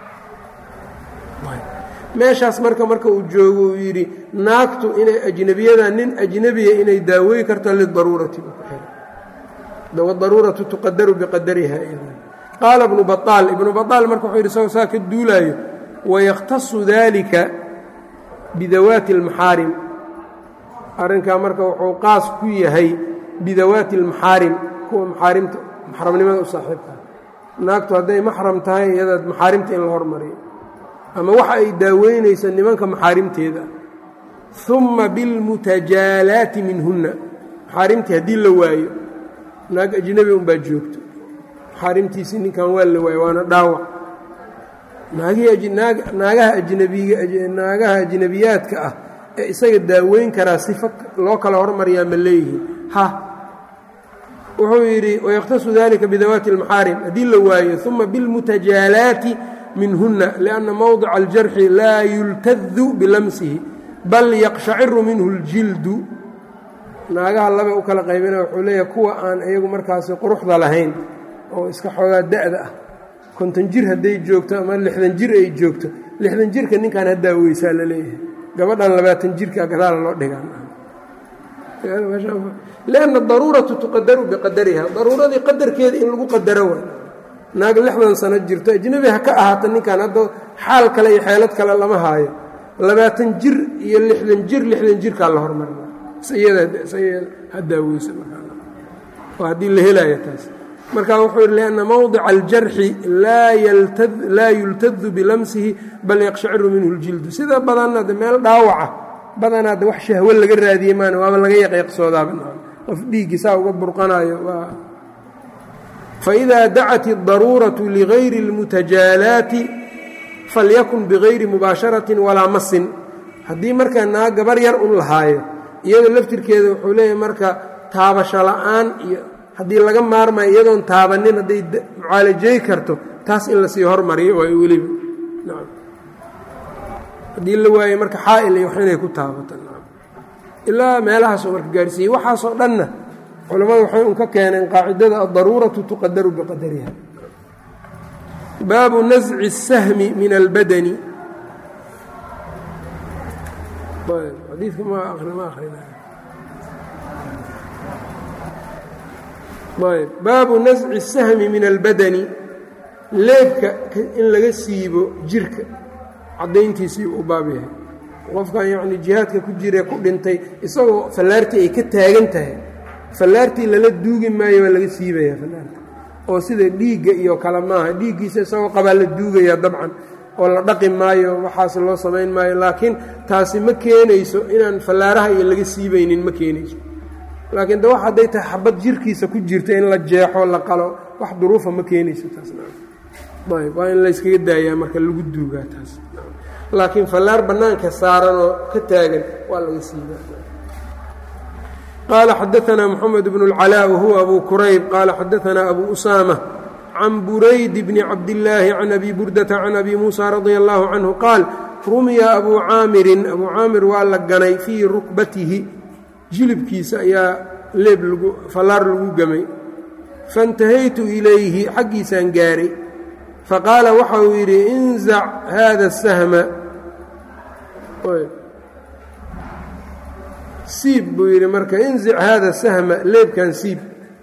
meeshaas marka marka uu joogo uu yidhi naagtu inay ajnebiyada nin ajnebiya inay daawey karto lidaruurati wadaruuratu tuqadaru biqadariha qaala ibnu baطaal ibnu baطaal marka wuxuu yidhi isagoo saa ka duulaayo wayakhtasu dalika bidawaati اlmaxaarim arrinkaa marka wuxuu qaas ku yahay bidawaati اlmaxaarim kuwa maxaarimta maxramnimada u saaxiibkaa naagtu hadday maxram tahay iyadaad maxaarimta in la hormariyo ama waxa ay daaweynayso nimanka maxaarimteeda uma bilmutajaalaati minhunna maxaarimtii haddii la waayo naag ajnebi unbaa joogto maxaarimtiisii ninkan waa la waayo waana dhaawac naagaha ajnabigaanaagaha ajnebiyaadka ah ee isaga daaweyn karaa sifa loo kala hormariyaa ma leeyihiin ha wuxuu yidhi wayakhtasu dalika bidawaati اlmaxaarim haddii la waayo uma bilmutajaalaati minhuna lianna mowdica aljarxi laa yultadu bilamsihi bal yaqshaciru minhu اljildu naagaha laba u kala qaybina wuxuu leeyahay kuwa aan iyagu markaasi quruxda lahayn oo iska xoogaa da'da ah konton jir hadday joogto ama lixdan jir ay joogto lixdan jirka ninkan haddaa weysaa la leeyahay gabadhan labaatan jirka gadaala loo dhigaalianna daruuratu tuqadaru biqadariha daruuradii qadarkeeda in lagu qadaro wa naag lixdan sano jirto ajnebi ha ka ahaata ninkan hadda xaal kale iyo xeelad kale lama haayo labaatan jir iyo lixdan jir lixdan jirkaa la hormarina haddaa weysa oo haddii la helaayo taas marka wuxuu yidhi lianna mowdica aljarxi laa yultadu bilamsihi bal yaqshaciru minhu اljildu sida badanna de meel dhaawaca badanaa de wax shahwo laga raadiye maan waaba laga yaqyaqsoodaaba qof dhiiggii saa uga burqanayo faإida dacat الdaruuraةu ligayri اlmutajaalaati falyakun bigayri mubaasharaةi walaa masin haddii markaa naa gabar yar un lahaayo iyadoo laftirkeeda wuxuu leeyahay marka taabasho la'aan iyo haddii laga maarmayo iyadoon taabanin hadday mucaalajey karto taas in lasii hormariyo waa weliba haddii la waayo marka xaa'il iyo wax inay ku taabato ilaa meelahaasoo marka gaarsiiyey waxaasoo dhanna culammadu waxay un ka keeneen qaacidada addaruuratu tuqadaru biqadariha baabu nasci الsahmi min albadani xadiidka ma ma akrina ayb baabu nasci الsahmi min albadani leebka in laga siibo jirka caddayntiisii u baab yahay qofkan yacni jihaadka ku jiree ku dhintay isagoo fallaartii ay ka taagan tahay fallaartii lala duugi maayo waa laga siibayaa fallaarta oo sida dhiigga iyo kale maaha dhiiggiisa isagoo qabaa la duugayaa dabcan oo la dhaqi maayo waxaas loo samayn maayo laakiin taasi ma keenayso inaan fallaaraha iyo laga siibaynin ma keenayso laakiin de wax hadday tahay xabad jirkiisa ku jirta in la jeexo la qalo wax duruufa ma keenayso taasayb waa in layskaga daayaa marka lagu duugaa taas laakiin fallaar bannaanka saaran oo ka taagan waa laga siiba qaala xadaanaa moxamed bnu اlcalaa wahuwa abu kurayb qaala xadaanaa abu usaama can burayd bni cabdillaahi can abi burdata can abi muusa radia allahu canhu qaal rumiya abuu caamirin abuu caamir waa la ganay fii rukbatihi jilibkiisa ayaa leeb fallaar lagu gamay faintahaytu ilayhi xaggiisaan gaaray faqaala waxa uu yidhi inzac haada sahma siib buu yidhi marka inzic haada sahma leebkan siib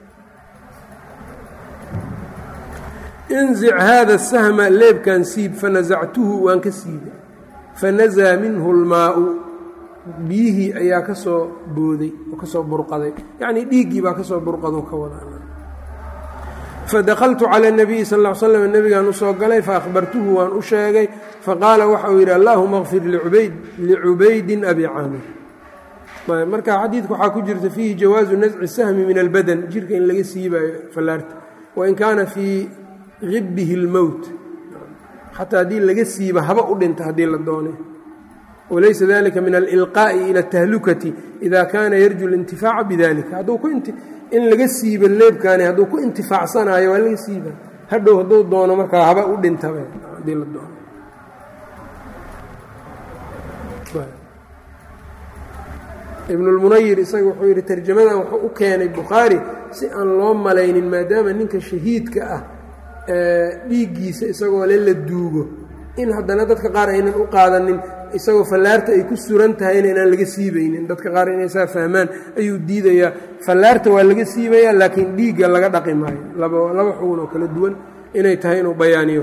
inzic haada sahma leebkan siib fanasactuhu waan ka siibay fanasaa minhu اlmaau biyihii ayaa ka soo booday oo ka soo burqaday yacnii dhiiggii baa ka soo burqadoo ka wada fadakaltu cala اnabiyi sal ll slam nebigaan u soo galay faahbartuhu waan u sheegay faqaala waxa uu yidhi allahuma kfir licubaydin abi caamir marka xadiidka waxaa ku jirta fiihi jawaazu nasci sahmi min albadan jirka in laga siibayo fallaarta wain kaana fii hibbihi اlmowt xataa haddii laga siiba haba u dhinta haddii la doonay walaysa dalika min alilqaa'i ila اtahlukati ida kaana yarju اlintifaaca bidalika hadduu ku in laga siiba leebkaani hadduu ku intifaacsanayo waa laga siiba hadhow hadduu doono markaa haba u dhintaba haddii la doono ibnulmunayir isaga wuxuu yidhi tarjamadan wuxuu u keenay bukhaari si aan loo malaynin maadaama ninka shahiidka ah dhiiggiisa isagoo le la duugo in haddana dadka qaar aynan u qaadanin isagoo fallaarta ay ku suran tahayna inaan laga siibaynin dadka qaar inay saa fahmaan ayuu diidayaa fallaarta waa laga siibayaa laakiin dhiigga laga dhaqi maayo laba laba xugun oo kala duwan inay tahay inuu bayaaniyo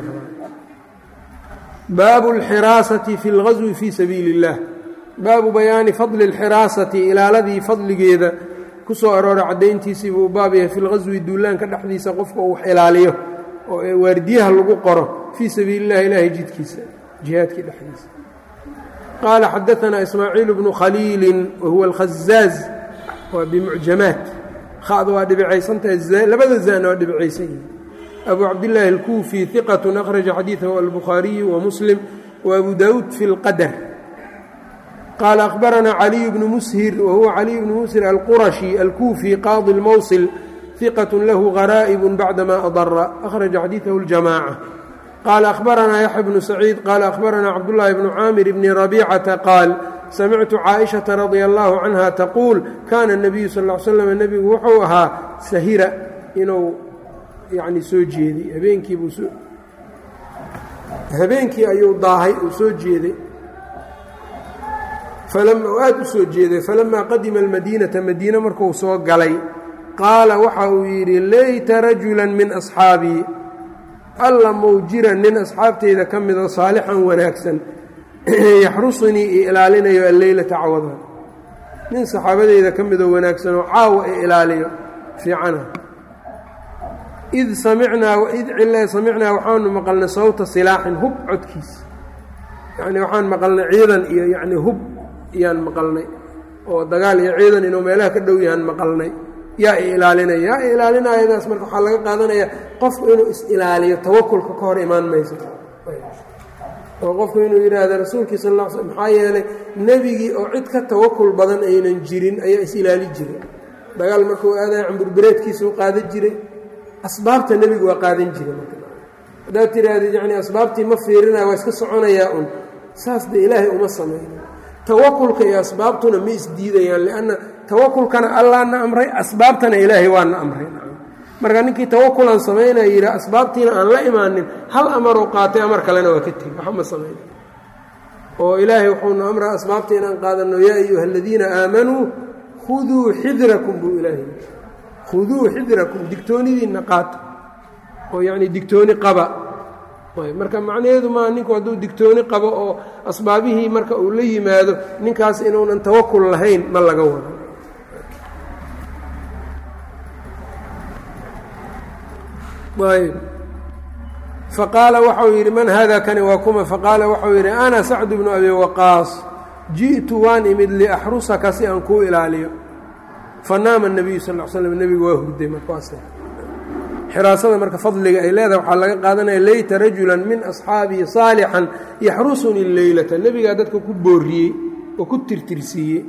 baabu اlxiraasati fi اlgaswi fii sabiili اllah baabu bayaani fadli اlxiraasati ilaaladii fadligeeda ku soo arooray caddayntiisii buu baab yahay fi lgaswi duulaanka dhexdiisa qofka uu wax ilaaliyo oo waardiyaha lagu qoro fii sabiili اllahi ilaahay jidkiisa jihaadkii dhexdiisa qaala xadaanaa ismaaciil bnu khaliili wahuwa alkhazaaz waa bimucjamaat khada waa dhibicaysantahay labada zana waa dhibicaysan yihi abu cabdillaahi alkuufi iqat akhraja xadiidahu albukhaariyu wamuslim waabu daawuud fi اlqadar qaala akhbaranaa caliy bnu mushir wahuwa caliy bnu mushir alqurashi alkuufi qaadi lmowsil iqat lahu garaa'ib bacdama adara akhraja xadiidahu اljamaaca qaala akhbaranaa yaxya bnu saciid qaala akhbaranaa cabdullaahi bnu caamir bni rabiicata qaal samictu caaishata radia allahu canha taquul kaana nabiyu sal l slam nebigu wuxuu ahaa sahira inuu yani soo jeeday habeenkiibuu soo habeenkii ayuu daahay uu soo jeeday u aad u soo jeeday falamaa qadima almadiinata madiine markuu soo galay qaala waxa uu yidhi layta rajulan min asxaabii alla mou jira nin asxaabteyda ka midoo saalixan wanaagsan yaxrusunii i ilaalinayo alleylata cawada nin saxaabadeyda ka midoo wanaagsanoo caawa i ilaaliyo fiicana id samicnaa id cile samicnaa waxaanu maqalnay sawta silaaxin hub codkiisa yacnii waxaan maqalnay ciidan iyo yacnii hub iyaan maqalnay oo dagaal iyo ciidan inuu meelaha ka dhow yahaan maqalnay yaa i ilaalinaya yaa i ilaalinayadaas marka waxaa laga qaadanayaa qofku inuu is-ilaaliyo tawakulka ka hor imaan mayso oo qofku inuu yidhaahdo rasuulkii sal ll sl maxaa yeelay nebigii oo cid ka tawakul badan aynan jirin ayaa is-ilaali jiray dagaal markuu aadaya camburbereedkiisuu qaadan jiray asbaabta nebigu waa qaadan jiray haddaad tirahdid yacni asbaabtii ma fiirinaya waa iska soconayaa un saas dee ilaahay uma samayno tawakulka iyo asbaabtuna ma isdiidayaan lianna tawakulkana allaana amray asbaabtana ilaahay waana amray marka ninkii tawakulan samaynaya yidha asbaabtiina aan la imaanin hal amaruu qaatay amar kalena waa ka tegi waxa ma samayna oo ilaahay wuxuuna amraa asbaabta inaan qaadanno yaa ayuha aladiina aamanuu khuduu xidrakum buu ilaahay khuduu xidrakum digtoonidiinna qaata oo yacni digtooni qaba marka macnaheedu maa ninku hadduu digtooni qabo oo asbaabihii marka uu la yimaado ninkaas inuunan tawakul lahayn ma laga wado ayb faqaala waxau yidhi man hada kani waa kuma faqaala waxau yidhi ana sacdu bnu abi waqaas ji'tu waan imid liaxrusaka si aan kuu ilaaliyo fanaama الnabiyu sal l slm nebigu waa hurday markaas xiraasada marka fadliga ay leedahay waxaa laga qaadanaya layta rajula min asxaabii saalixan yaxrusuni leylata nebigaa dadka ku booriyey oo ku tirtirsiiyey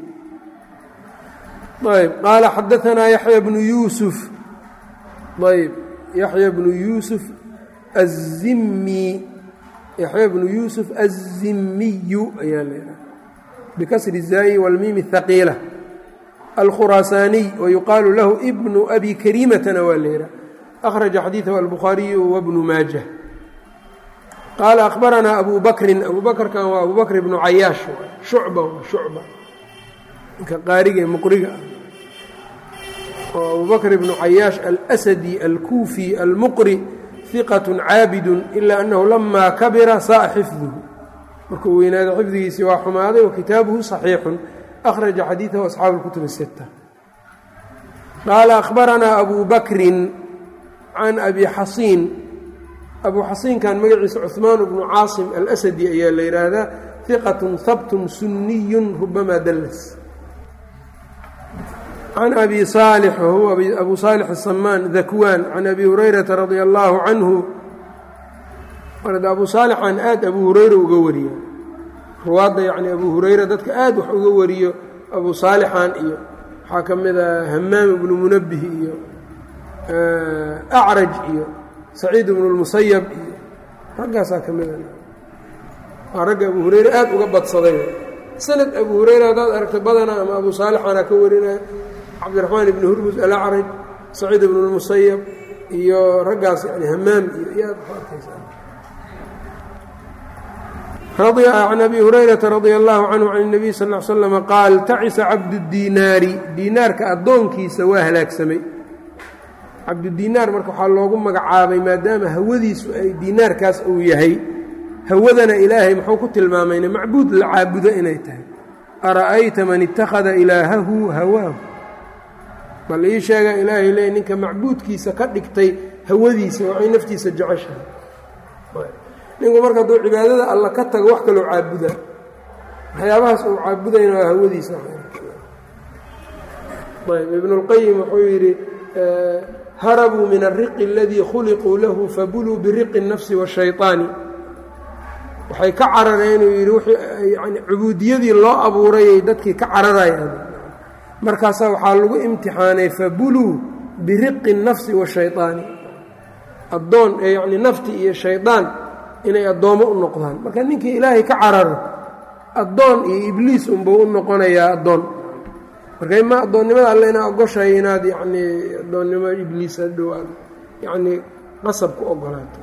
ayb qaala xadaanaa yaxya bnu yuusuf ayb yaxya bnu yuusuf azimmi yaxya bnu yuusuf azimiyu ayaa leedahay bikasri zaayi wاlmiimi haqiila alkhuraasaaniy wayuqaalu lahu bnu abi kariimatana waa leedaha أخرج xadيiثه البخhaaرiي وبن maaجة qال أخبرnaa أbو bكri أbو bkrkan waa أbو bكر بن cayaaش شhucba شhucba ninka qaariga mqriga oo أbو bكر بن cayaaش الأسدي الكوفي المqري ثiqة cاabد إlا أنه لma kabira saء xفظه markuu weynaado xifdigiisii waa xumaaday وkitaaبه صحيiح أخرجa xadيiثه أصxاaب الكتب الستة qال أخبرnaa أbو bكri can abi xasiin abu xasiinkan magaciisa cuثmaan bnu caasim alasadi ayaa la yidhaahdaa hiqatun habtun suniyun rubamaa dallas can abi saalix wahuwa abu saalix asamaan dakwaan can abi hurayrata radia allaahu canhu abu saalixan aad abu hurayra uga wariya ruwaadda yacni abu hurayra dadka aad wax uga wariyo abu saalixan iyo waxaa ka mid a hamaam ibnu munabih iyo acraj iyo saciid ibnu lmusayab iyo raggaasaa ka mida waa ragga abu hurayre aad uga badsaday sanad abu hurayre haddaad aragto badana ama abu saalixana ka warinaya cabdiraxmaan ibni hurmus alacraj saciid ibnu lmusayab iyo raggaas yani hamaam iyo yaad ku arkaysaa can abi hurayrata radia allahu canhu can اnabiy sal l slama qaal tacisa cabdudiinaari diinaarka addoonkiisa waa halaagsamay cabdudiinaar marka waxaa loogu magacaabay maadaama hawadiisu ay diinaarkaas uu yahay hawadana ilaahay muxuu ku tilmaamayna macbuud la caabudo inay tahay ara'ayta man ittakhada ilaahahu hawaahu bal ii sheega ilaahay leey ninka macbuudkiisa ka dhigtay hawadiisa waxay naftiisa jeceshahay ninku marka hadduu cibaadada alla ka tago wax kaloo caabuda waxyaabahaas uu caabudayna waa hawadiisa ayb ibnulqayim wuxuu yidhi harabuu min alriqi aladii khuliquu lahu fabuluu biriqi الnafsi waالshayطaani waxay ka carareen uu yidhi yani cubuudiyadii loo abuurayay dadkii ka cararayaan markaasaa waxaa lagu imtixaanay fabuluu biriqi الnafsi waالshayطaani addoon ee yacni nafti iyo shaydaan inay addoommo u noqdaan marka ninkii ilaahay ka cararo addoon iyo ibliis unbuu u noqonayaa addoon marka ima addoonnimada alle inaa ogoshahay inaad yacnii addoonnimo ibliis hadhow aad yacnii qasab ku ogolaato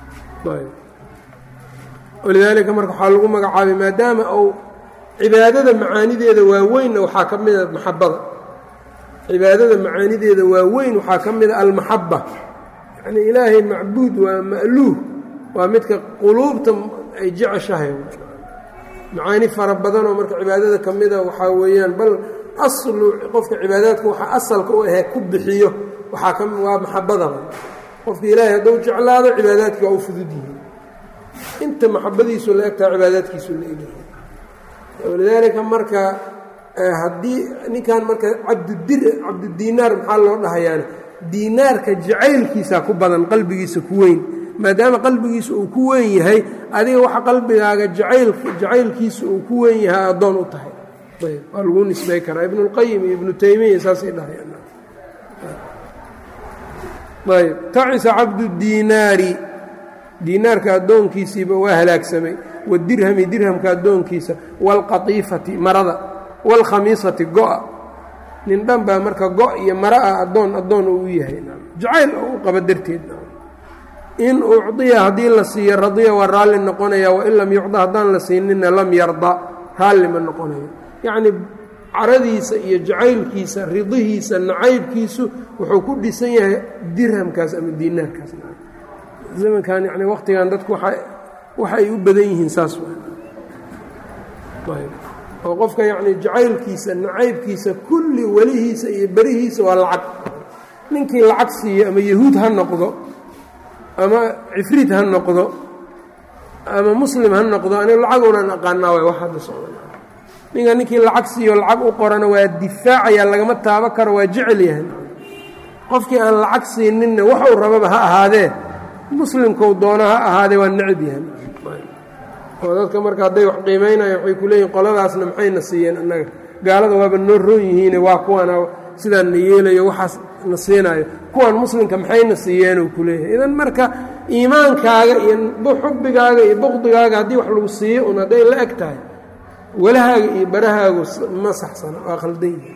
walidaalika marka waxaa lagu magacaabay maadaama uu cibaadada macaanideeda waaweynna waxaa ka mida maxabada cibaadada macaanideeda waaweyn waxaa ka mida almaxaba yacni ilaahay macbuud waa ma'luuh waa midka quluubta ay jeceshahay macaani fara badanoo marka cibaadada ka mida waxaa weeyaan bal aslu qofka cibaadaadka waxaa asalka u ahee ku bixiyo waxaa ka waa maxabadaba qofka ilaahay hadduu jeclaado cibaadaadki waa u fudud yihiin inta maxabadiisu la egtaha cibaadaadkiisu la egyahay walidaalika marka haddii ninkan marka cabdudir cabdudiinaar maxaa loo dhahayaane diinaarka jacaylkiisaa ku badan qalbigiisa ku weyn maadaama qalbigiisa uu ku weyn yahay adiga waxa qalbigaaga jacayl jacaylkiisa uu ku weyn yahay addoon u tahay ayb waa lagu nisbay karaa ibnuاlqayim iyo ibnu taymiya saasay dhahayaan ayb tacisa cabdudiinaari diinaarka addoonkiisiiba waa halaagsamay wadirhami dirhamka addoonkiisa waalqatiifati marada waalkhamiisati go-a nin dhan baa marka go' iyo mara ah addoon addoon uu u yahay jacayl oo u qaba darteed in ucdiya haddii la siiyo radiya waa raalli noqonaya wain lam yucda haddaan la siinina lam yarda raalli ma noqonayo yacnii caradiisa iyo jacaylkiisa ridihiisa nacaybkiisu wuxuu ku dhisan yahay dirhamkaas ama diinaarkaas zamankan yani waqtigan dadku waxa ay u badan yihiin saas oo qofka yacni jacaylkiisa nacaybkiisa kulli welihiisa iyo berihiisa waa lacag ninkii lacag siiyo ama yahuud ha noqdo ama cifriid ha noqdo ama muslim ha noqdo aniga lacagownan aqaanaa waay wax hadda socda ninka ninkii lacag siiyo lacag u qorana waa difaacaya lagama taabo karo waa jecel yahay qofkii aan lacag siininna waxuu rababa ha ahaadee muslimkou doona ha ahaadee waa necab yahay oo dadka marka hadday wax qiimaynaya waxay ku leeyihin qoladaasna maxayna siiyeen annaga gaalada waaba noo roon yihiine waa kuwana sidaan na yeelayo waxaas na siinaayo kuwan muslimka maxayna siiyeenuu ku leeyahay idan marka iimaankaaga iyo xubbigaaga iyo buqdigaaga haddii wax lagu siiyo un hadday la eg tahay walahaaga iyo barahaagu ma saxsana waa khaldan yihi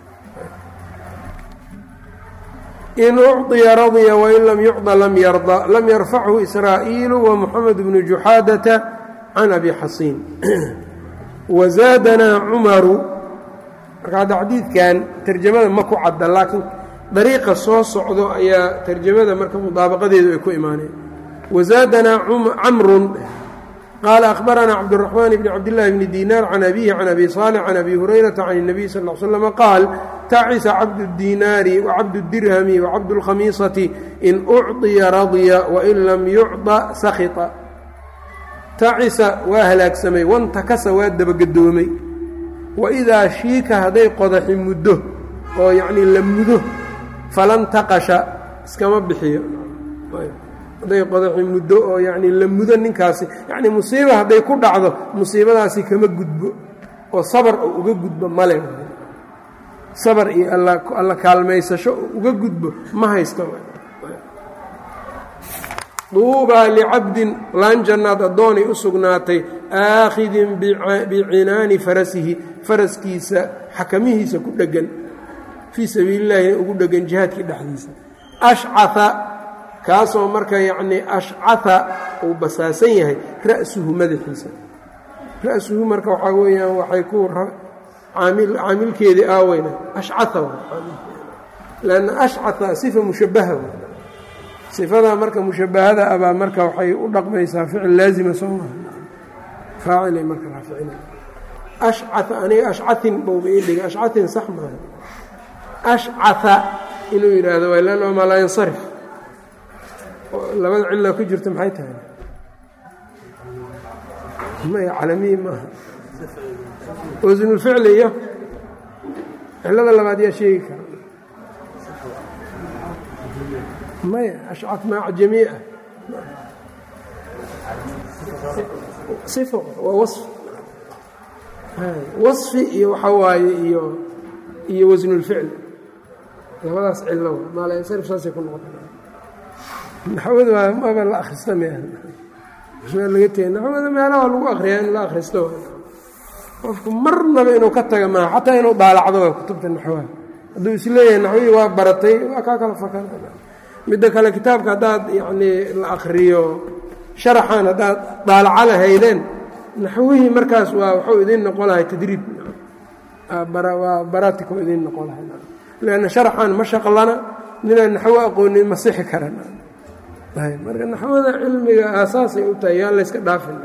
in ucطiya radya wain lam yucطa lam yarda lam yarfachu israa'iilu wamuxamed bnu juxaadata can abi xasiin wazaadanaa cumaru marka hadda xadiidkan tarjamada ma ku cadda laakiin dariiqa soo socdo ayaa tarjamada marka mudaabaqadeedu ay ku imaaneen wazaadanaa camrun qaala akhbaranaa cabdالraxmaan bni cabdillaahi bni diinaar can abihi can abi saalix can abi hurayrata can الnabiy sal ll slm qaal tacisa cabd اdiinaari wacabd اdirhami wacabd اlkhamiisati in ucطiya radya wain lam yucطa sakita tacisa waa halaagsamay wantakasa waa dabagedoomay waidaa shiika hadday qodaxi muddo oo yacnii la mudo falan taqasha iskama bixiyo hadday qodaxi muddo oo yacnii la mudo ninkaasi yacnii musiiba hadday ku dhacdo musiibadaasi kama gudbo oo sabar oo uga gudbo male sabar iyo alla kaalmaysasho oo uga gudbo ma haysto duubaa licabdin laan jannaad addoonay u sugnaatay aakhidin bicinaani farasihi faraskiisa xakamihiisa ku dheggan fii sabiilillaahina ugu dheggan jihaadkii dhexdiisa ashcaa kaasoo marka yacnii ashcaa uu basaasan yahay ra'suhu madaxiisa ra-suhu marka waxaa weeyaan waxay ku caamilkeedii aaweyna ashcaa lanna ashcaa sifa mushabaha sifadaa marka mushabahada abaa marka waxay u dhaqmaysaa ficil laazima soo maha faacilay marka raaficina ashcaa aniga ashcatin bowba ii dhiga ashcatin sax maaha ashcaa inuu yidhaahdo waa lanna maa laa yansarif labada cilla ku jirta maxay tahay maya calamiyi maaha wasnulficli iyo cillada labaad yaa sheegi kara maya ashcad maac jamiica صifo waa waصfi waصfi iyo waxaa waaye iyo iyo wasnulficl labadaas cilo maalansarif saasay ku noqota naxwada waa maba la akhrista me laga tegay naxwada meelaha waa lagu akriyaa in la akhristo qofku marnaba inuu ka taga maaha xataa inuu daalacdo waa kutubta naxwaha hadduu isleeyahay naxwadii waa baratay waa kaa kala fakan midda kale kitaabka haddaad yacnii la akriyo sharaxan haddaad daalaca lahaydeen naxwihii markaas waa waxuu idiin noqon lahay tadriib waa baratico idiin noqon lahay lanna sharaxan ma shaqlana ninaan naxwo aqoonin ma sixi karan marka naxwada cilmiga aasaasay u tahay yaan layska dhaafin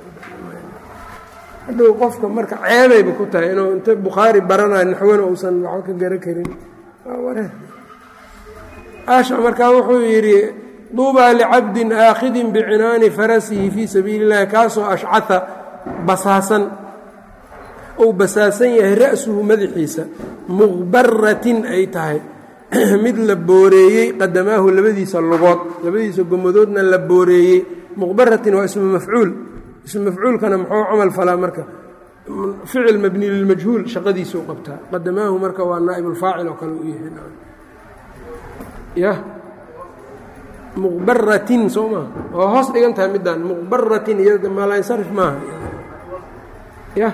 hadhow qofka marka ceebayba ku tahay inuu inta bukhaari baranayo naxwana uusan waxba ka gara karin wareer asha markaa wuxuu yidhi duubaa licabdin aakhidin bicinaani farasihi fii sabiili اllahi kaasoo ashcaa basaasan ou basaasan yahay ra'suhu madaxiisa muqbaratin ay tahay mid la booreeyey qadamaahu labadiisa lugood labadiisa gomadoodna la booreeyey muqbaratin waa ismu mafcuul ismu mafcuulkana muxuu camal falaa marka ficil mabni lilmajhuul shaqadiisuu qabtaa qadamaahu marka waa naa'ibulfaacil oo kale u yahay yah muqbaratin soo maa waa hoos dhigan tahay middaan muqbaratin iyo maalansarif maaha yah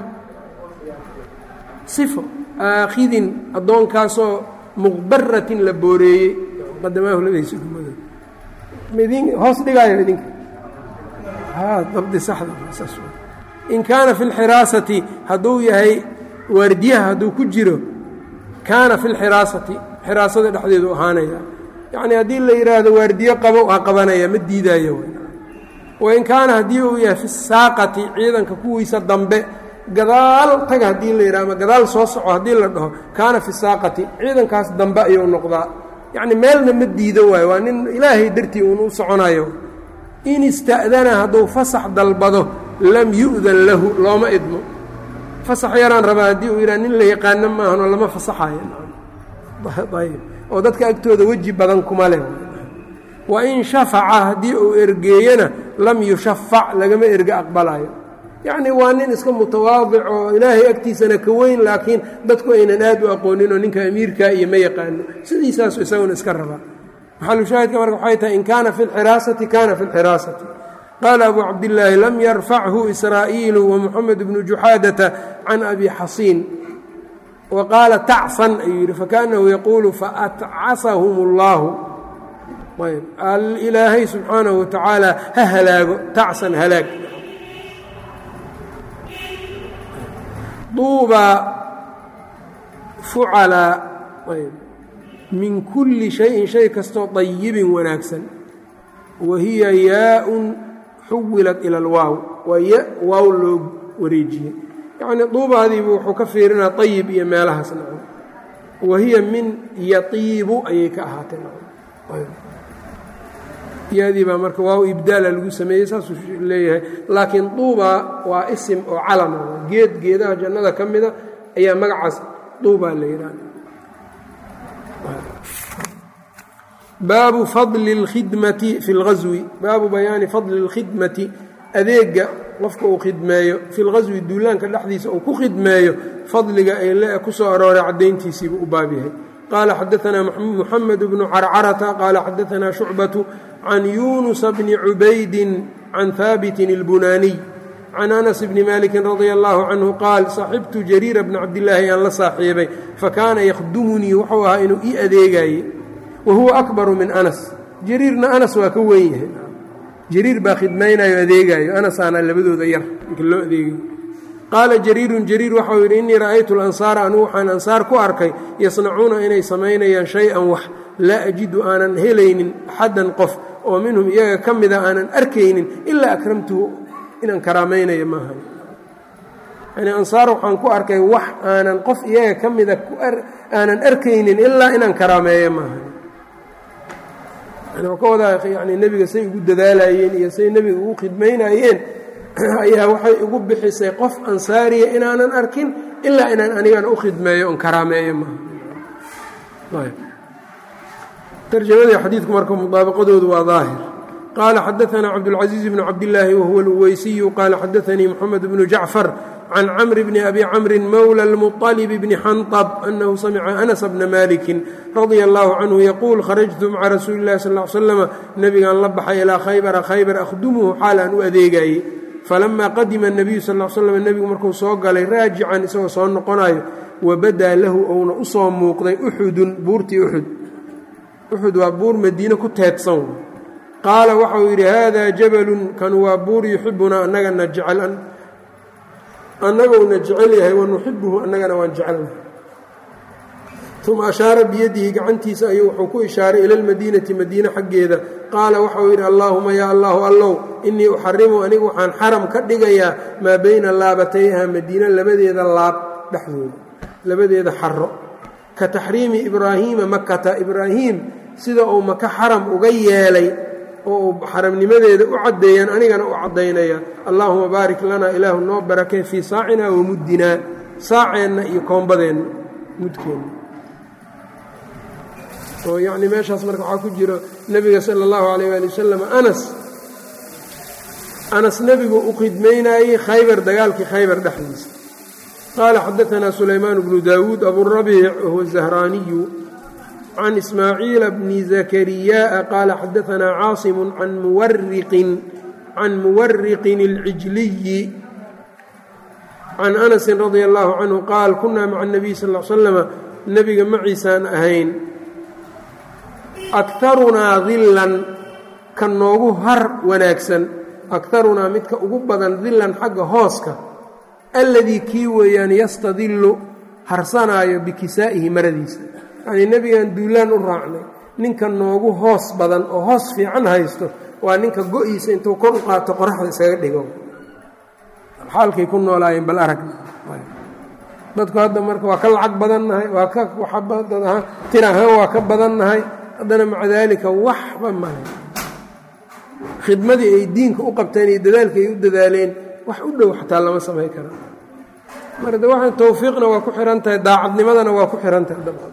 sifo aakhidin addoonkaasoo muqbaratin la booreeyey qadamaahu labadiisa gumadood midin hoos dhigaayo idinka haa dabdi saxda saas in kaana fi اlxiraasati hadduu yahay waardiyaha hadduu ku jiro kaana fi اlxiraasati xiraasada dhexdeedu ahaanaya yacnii haddii la yidhaahdo waardiyo qabo ha qabanaya ma diidaayo wain kaana haddii uu yahay fi saaqati ciidanka kuwiisa dambe gadaal taga haddii la yidhah ama gadaal soo soco haddii la dhaho kaana fi saaqati ciidankaas dambe ayuu noqdaa yacni meelna ma diido waayo waa nin ilaahay dartii uun u soconayo in ista'dana hadduu fasax dalbado lam yu'dan lahu looma idmo fasax yaraan rabaa haddii uu yidhah nin la yaqaano maahanoo lama fasaxayo ayb oo dadka agtooda weji badan kuma leh wa in shafaca haddii uu ergeeyana lam yushafac lagama erge aqbalayo yacni waa nin iska mutawaadic oo ilaahay agtiisana ka weyn laakiin dadku aynan aad u aqooninoo ninka amiirkaa iyo ma yaqaano sidiisaasu isaguna iska rabaa maxalushaahidka marka waxay tahay in kaana fi lxiraasati kaana fi lxiraasati qaala abu cabdillaahi lam yarfachu israa'iilu wamuxamed bnu juxaadata can abi xasiin wa qaala tacsan ayuu yidhi fakaanahu yaquulu faatcasahum اllahu ayb ilaahay subxaanahu wa tacaala ha halaago tacsan halaag duubaa fucalaa ayb min kulli shayin shay kastoo dayibin wanaagsan wa hiya yaa-un xuwilat ila alwaaw waa ya waaw loo wareejiyey yacnii duubaadiibu wuxuu ka fiirinaa ayib iyo meelahaas nacam wa hiya min yatiibu ayay ka ahaatay yadii baa marka waaw ibdaala lagu sameeyey saasuu leeyahay laakiin duubaa waa isim oo calama geed geedaha jannada ka mida ayaa magacaas duubaa la yidhahda baabu fadli اlkhidmati fi اlghaswi baabu bayaani fadli اlkhidmati adeega qofka uu khidmeeyo fi lghaswi duulaanka dhexdiisa uu ku khidmeeyo fadliga ay le ku soo arooray caddayntiisiibuu u baab yahay qaala xadaanaa muxamed bnu carcarata qaala xadaanaa shucbatu can yunusa bni cubaydin can haabitin اlbunaaniy can anas bni maliki radia allahu canhu qaal saxibtu jariira bna cabdillaahi aan la saaxiibay fakaana yakhdumunii wuxuu ahaa inuu ii adeegaye wa huwa akbaru min anas jariirna anas waa ka weyn yahay jariir baa khidmaynayo adeegaayo anasaana labadooda yar ninka loo adeegayo qaala jariirun jariir waxau yidhi innii ra'aytu alansaara anugu waxaan ansaar ku arkay yasnacuuna inay samaynayaan shay-an wax laa ajidu aanan helaynin axaddan qof oo minhum iyaga ka mida aanan arkaynin ilaa akramtuhu inaan karaamaynayo maahan yani ansaar waxaan ku arkay wax aanan qof iyaga ka mida aanan arkaynin ilaa inaan karaameeyo maahan yani ka wadaa yani nebiga say ugu dadaalayeen iyo say nebiga ugu khidmaynayeen ayaa waxay igu bixisay qof ansaariya inaanan arkin ilaa inaan anigana u khidmeeyo on karaameeyo maaha tarjamadii xadiidku marka mudaabaqadoodu waa daahir qaala xadaanaa cabdاlcaزiiz bn cabdillaahi wahuwa اlweysiyu qaala xadaanii moxamed bnu jacfar can camr bni abi camri mowla اlmuطalib bni xanطb anahu samica anas bna maliki radia allahu canhu yaquul kharajtu maca rasuuli اllahi sal ly slama nebigaan la baxay ilaa khaybara khaybar akhdumuhu xaal aan u adeegayey falamaa qadima الnabiyu sal l slam nebigu markuu soo galay raajican isagoo soo noqonayo wabadaa lahu ouna u soo muuqday uxudun buurtii uxud uxud waa buur madiine ku teedsan qaala waxau yidhi haadaa jabalun kan waa buur yuxibunaa annagana jecel annaguna jecel yahay wanuxibuhu annagana waan jecelnahay uma ashaara biyadihi gacantiisa ayuu wuxuu ku ishaaray ila lmadiinati madiine xaggeeda qaala waxau yidhi allaahuma yaa allahu allow innii uxarimu anigu waxaan xaram ka dhigayaa maa bayna laabatayha madiine labadeeda laab dhexdooda labadeeda xaro ka taxriimi ibraahiima makata ibraahiim sida uu maka xaram uga yeelay oo uu xaramnimadeeda u caddeeyaan anigana u caddaynaya allaahuma baarik lanaa ilaahu noo barakee fii saacina wa muddinaa saaceenna iyo koombadeenna mudkeenna oo yacni meeshaas marka waxaa ku jiro nebiga sala allahu calayh waali wasalam anas anas nebigu u khidmaynaayey khaybar dagaalkii khaybar dhexdiisa qaala xadaanaa sulaymaan bnu daawuud aburabiic wahuwa zahraaniyu can ismaaciila bni zakariyaءa qaala xadaanaa caasimu can muwariqin can muwariqin اlcijliyi can anasin radia allahu canhu qaal kunaa maca اnabiy sal l slama nebiga maciisaan ahayn akarunaa dillan ka noogu har wanaagsan akarunaa midka ugu badan dillan xagga hooska alladii kii weeyaan yastadillu harsanaayo bikisaa'ihi maradiisa yacnii nebigan duulaan u raacnay ninka noogu hoos badan oo hoos fiican haysto waa ninka go-iisa intuu kor u qaato qoraxda iskaga dhigo xaalkay ku noolaayeen bal aragna dadku hadda marka waa ka lacag badannahay waa ka tir ahaan waa ka badannahay haddana maca daalika waxba mahay khidmadii ay diinka u qabteen iyo dadaalka ay u dadaaleen wax u dhow xataa lama samayn kara marka de waxaan tawfiiqna waa ku xihan tahay daacadnimadana waa ku xihan tahay dabcan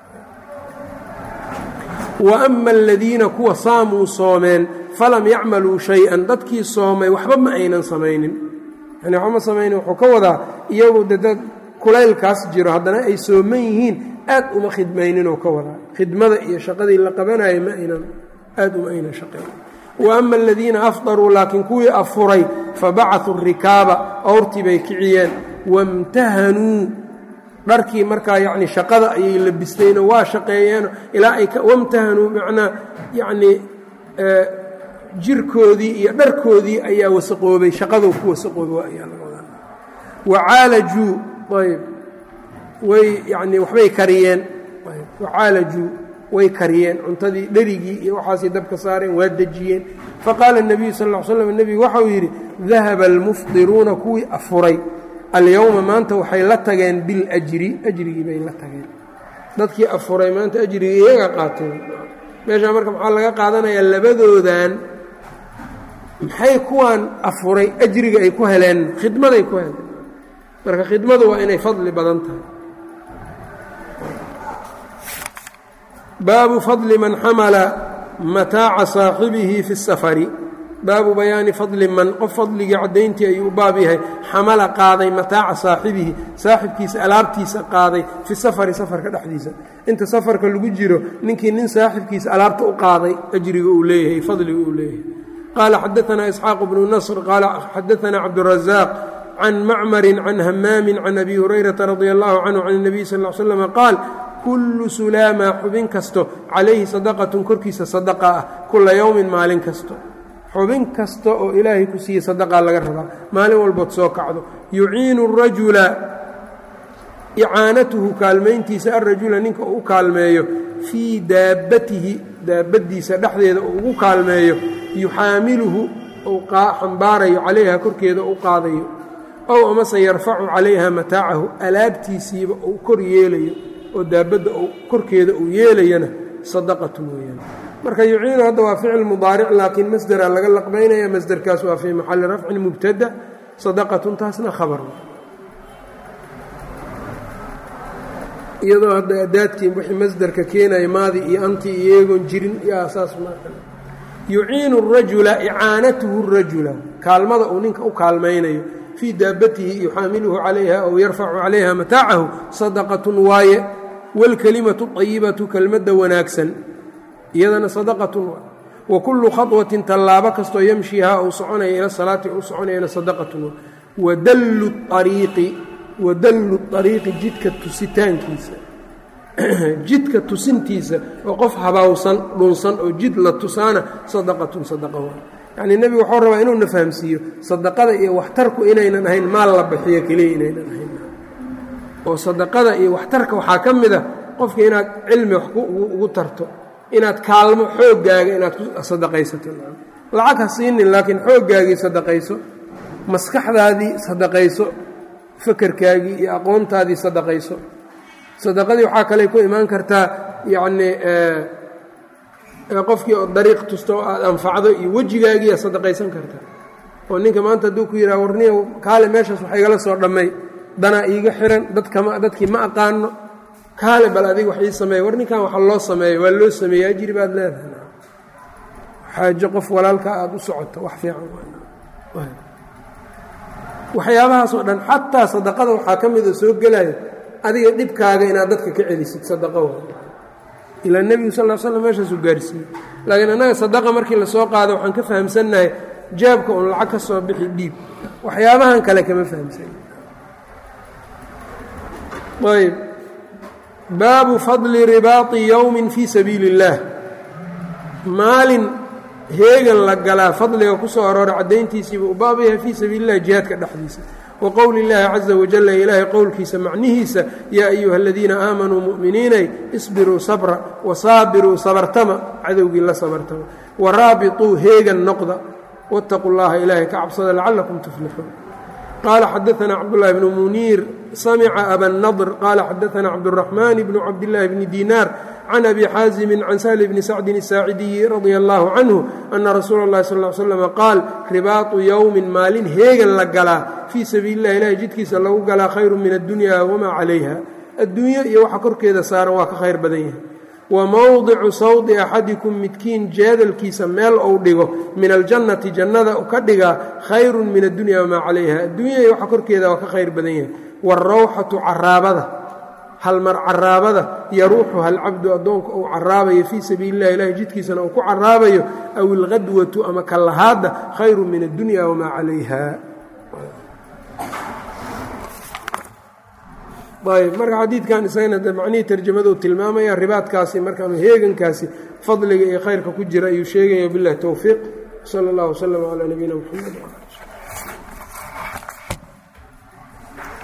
wa ama aladiina kuwa saamuu soomeen falam yacmaluu shay-an dadkii soomay waxba ma aynan samaynin yani waxba ma samaynin wuxuu ka wadaa iyagu de dad kulaylkaas jiro haddana ay sooman yihiin aad uma khidmayninoo ka wadaa khidmada iyo shaqadii la qabanayay ma aynan aad uma aynan shaqayn wa ama aladiina afdaruu laakiin kuwii afuray fabacasuu rikaaba awrtii bay kiciyeen wamtahanuu dharkii markaa yacni shaqada ayay labisteenoo waa shaqeeyeeno ilaa ay wamtahanuu macnaa yacnii jirkoodii iyo dharkoodii ayaa wasaqoobay shaqadou ku wasaqoobay ayaa laga wadaa wacaalajuu ayb way yacnii waxbay kariyeen wacaalajuu way kariyeen cuntadii dherigii iyo waxaasay dabka saareen waa dejiyeen faqaala الnabiyu sal ا l slam nebigu waxau yidhi dahaba almufdiruuna kuwii afuray alyowma maanta waxay la tageen biاljri ajrigii bay la tageen dadkii afuray maanta ajrigii iyaga qaateen meeshaa marka maxaa laga qaadanayaa labadoodan maxay kuwaan afuray ajriga ay ku heleen khidmaday ku heleen marka khidmadu waa inay fadli badan tahay baabu fadli man xamala mataaca saaxibihi fi اsafari baabu bayaani fadli man qof fadligii caddayntii ayuu u baab yahay xamala qaaday mataaca saaxibihi saaxibkiisa alaabtiisa qaaday fi safari safarka dhexdiisa inta safarka lagu jiro ninkii nin saaxibkiisa alaabta u qaaday ajriga uu leeyahay fadliga uu leeyahay qaala xadaanaa isxaaq bnu nasr qaala xadaanaa cabdurazaaq can macmari can hamaami can abi hurayrata radia allahu canhu can اnabiy sal l slm qaal kullu sulaama xubin kasto calayhi sadaqatun korkiisa sadaqa ah kula yowmin maalin kasto xubin kasta oo ilaahay ku siiyey sadaqaa laga rabaa maalin walbood soo kacdo yuciinu rajula icaanatuhu kaalmayntiisa alrajula ninka uu u kaalmeeyo fii daabbatihi daabaddiisa dhexdeeda uu ugu kaalmeeyo yuxaamiluhu uu xambaarayo calayha korkeeda u qaadayo ow amase yarfacu calayha mataacahu alaabtiisiiba uu kor yeelayo oo daabadda korkeeda uu yeelayana sadaqatun weeyaan marka yuciinu hadda waa ficil mudaaric laakiin masderaa laga laqbaynaya masderkaas waa fii maxalli rafcin mubtada sadaqatun taasna khabar iyadoo hadda adaadkii wixii masderka keenaya maadi iyo anti iyo eegoon jirin iyo asaas yuciinu rajula icaanatuhu rajula kaalmada uu ninka u kaalmaynayo fii daabatihi yuxaamiluhu calayha aw yarfacu calayha mataacahu sadaqatun waaye wاlkelimatu طayibatu kelmadda wanaagsan iyadana sadaqatun wa kullu khaطwatin tallaabo kastoo yamshihaa uu soconaya ila salaati uu soconayana sadaqatun wadallu ariiqi wadallu ariiqi jidka tusitaankiisa jidka tusintiisa oo qof habaawsan dhunsan oo jid la tusaana sadaqatun sadaqa waa yacnii nebigu waxuu rabaa inuuna fahamsiiyo sadaqada iyo waxtarku inaynan ahayn maal la bixiyo keliya inaynan ahayn oo sadaqada iyo waxtarka waxaa ka mid a qofka inaad cilmi wax ugu tarto inaad kaalmo xooggaaga inaad ku sadaqaysato lacag ha siinin laakiin xooggaagii sadaqayso maskaxdaadii sadaqayso fakerkaagii iyo aqoontaadii sadaqayso sadaqadii waxaa kale ku imaan kartaa yacnii qofkii oo dariiq tusto oo aad anfacdo iyo wejigaagiiya sadaqaysan kartaa oo ninka maanta hadduu ku yidhaha warniya kaale meeshaas wax igala soo dhammay danaa iiga xiran dadkama dadkii ma aqaano kaale bal adiga wax ii sameeya war ninkan waxa loo sameeyo waa loo sameeya ajri baad leedahay xaajo qof walaalka aada u socoto wax fiican waxyaabahaas oo dhan xataa sadaqada waxaa ka mida soo gelaya adiga dhibkaaga inaad dadka ka celisid sadaqa wa ilaa nebigu sal l slam meeshaasuu gaarsiiyey laakiin annaga sadaqa markii lasoo qaado waxaan ka fahamsannahay jaabka un lacag ka soo bixi dhiib waxyaabahan kale kama fahamsan ayb baabu fadli ribaati yowmin fii sabiili اllaah maalin heegan la galaa fadliga ku soo aroora caddayntiisiiba u baab yahay fii sabiili اllahi jihaadka dhexdiisa wa qowli اllaahi caza wajala ilaahay qowlkiisa macnihiisa yaa ayuha aladiina aamanuu mu'miniinay isbiruu sabra wasaabiruu sabartama cadowgii la sabartama waraabiطuu heegan noqda wاtaquu llaha ilaahay ka cabsada lacalakum tuflixuun qaala xadaana cabdالlahi bnu muniir samca abanadr qaala xadaana cabdالraxman bnu cabdillaahi bni diinaar can abi xaazimi can sahl bni sacdin الsaacidiyi radia allahu canhu ana rasuula اllahi sal ly slm qaal ribaatu yowmin maalin heegan la galaa fii sabiili اllahi ilahay jidkiisa lagu galaa khayru min addunya wamaa calayha adduunyo iyo waxa korkeeda saaran waa ka khayr badan yahay wa mowdicu sawdi axadikum midkiin jeedalkiisa meel ou dhigo min aljannati jannada ka dhigaa khayrun min addunya wamaa calayha adduunya iyo waxa korkeeda waa ka khayr badan yahay waarawxatu caraabada halmar caraabada yaruuxuha alcabdu addoonka uu caraabayo fii sabiili illahi ilahi jidkiisana uu ku caraabayo aw ilqadwatu ama kallahaadda khayru min addunya wamaa calayha ayb marka xadiidkan isagana de macnihii tarjamadu tilmaamaya ribaadkaasi markaa heegankaasi fadliga iyo khayrka ku jira ayuu sheegaya biاllahi towfiiq sala اllah wslm calaa nabiyina mxamed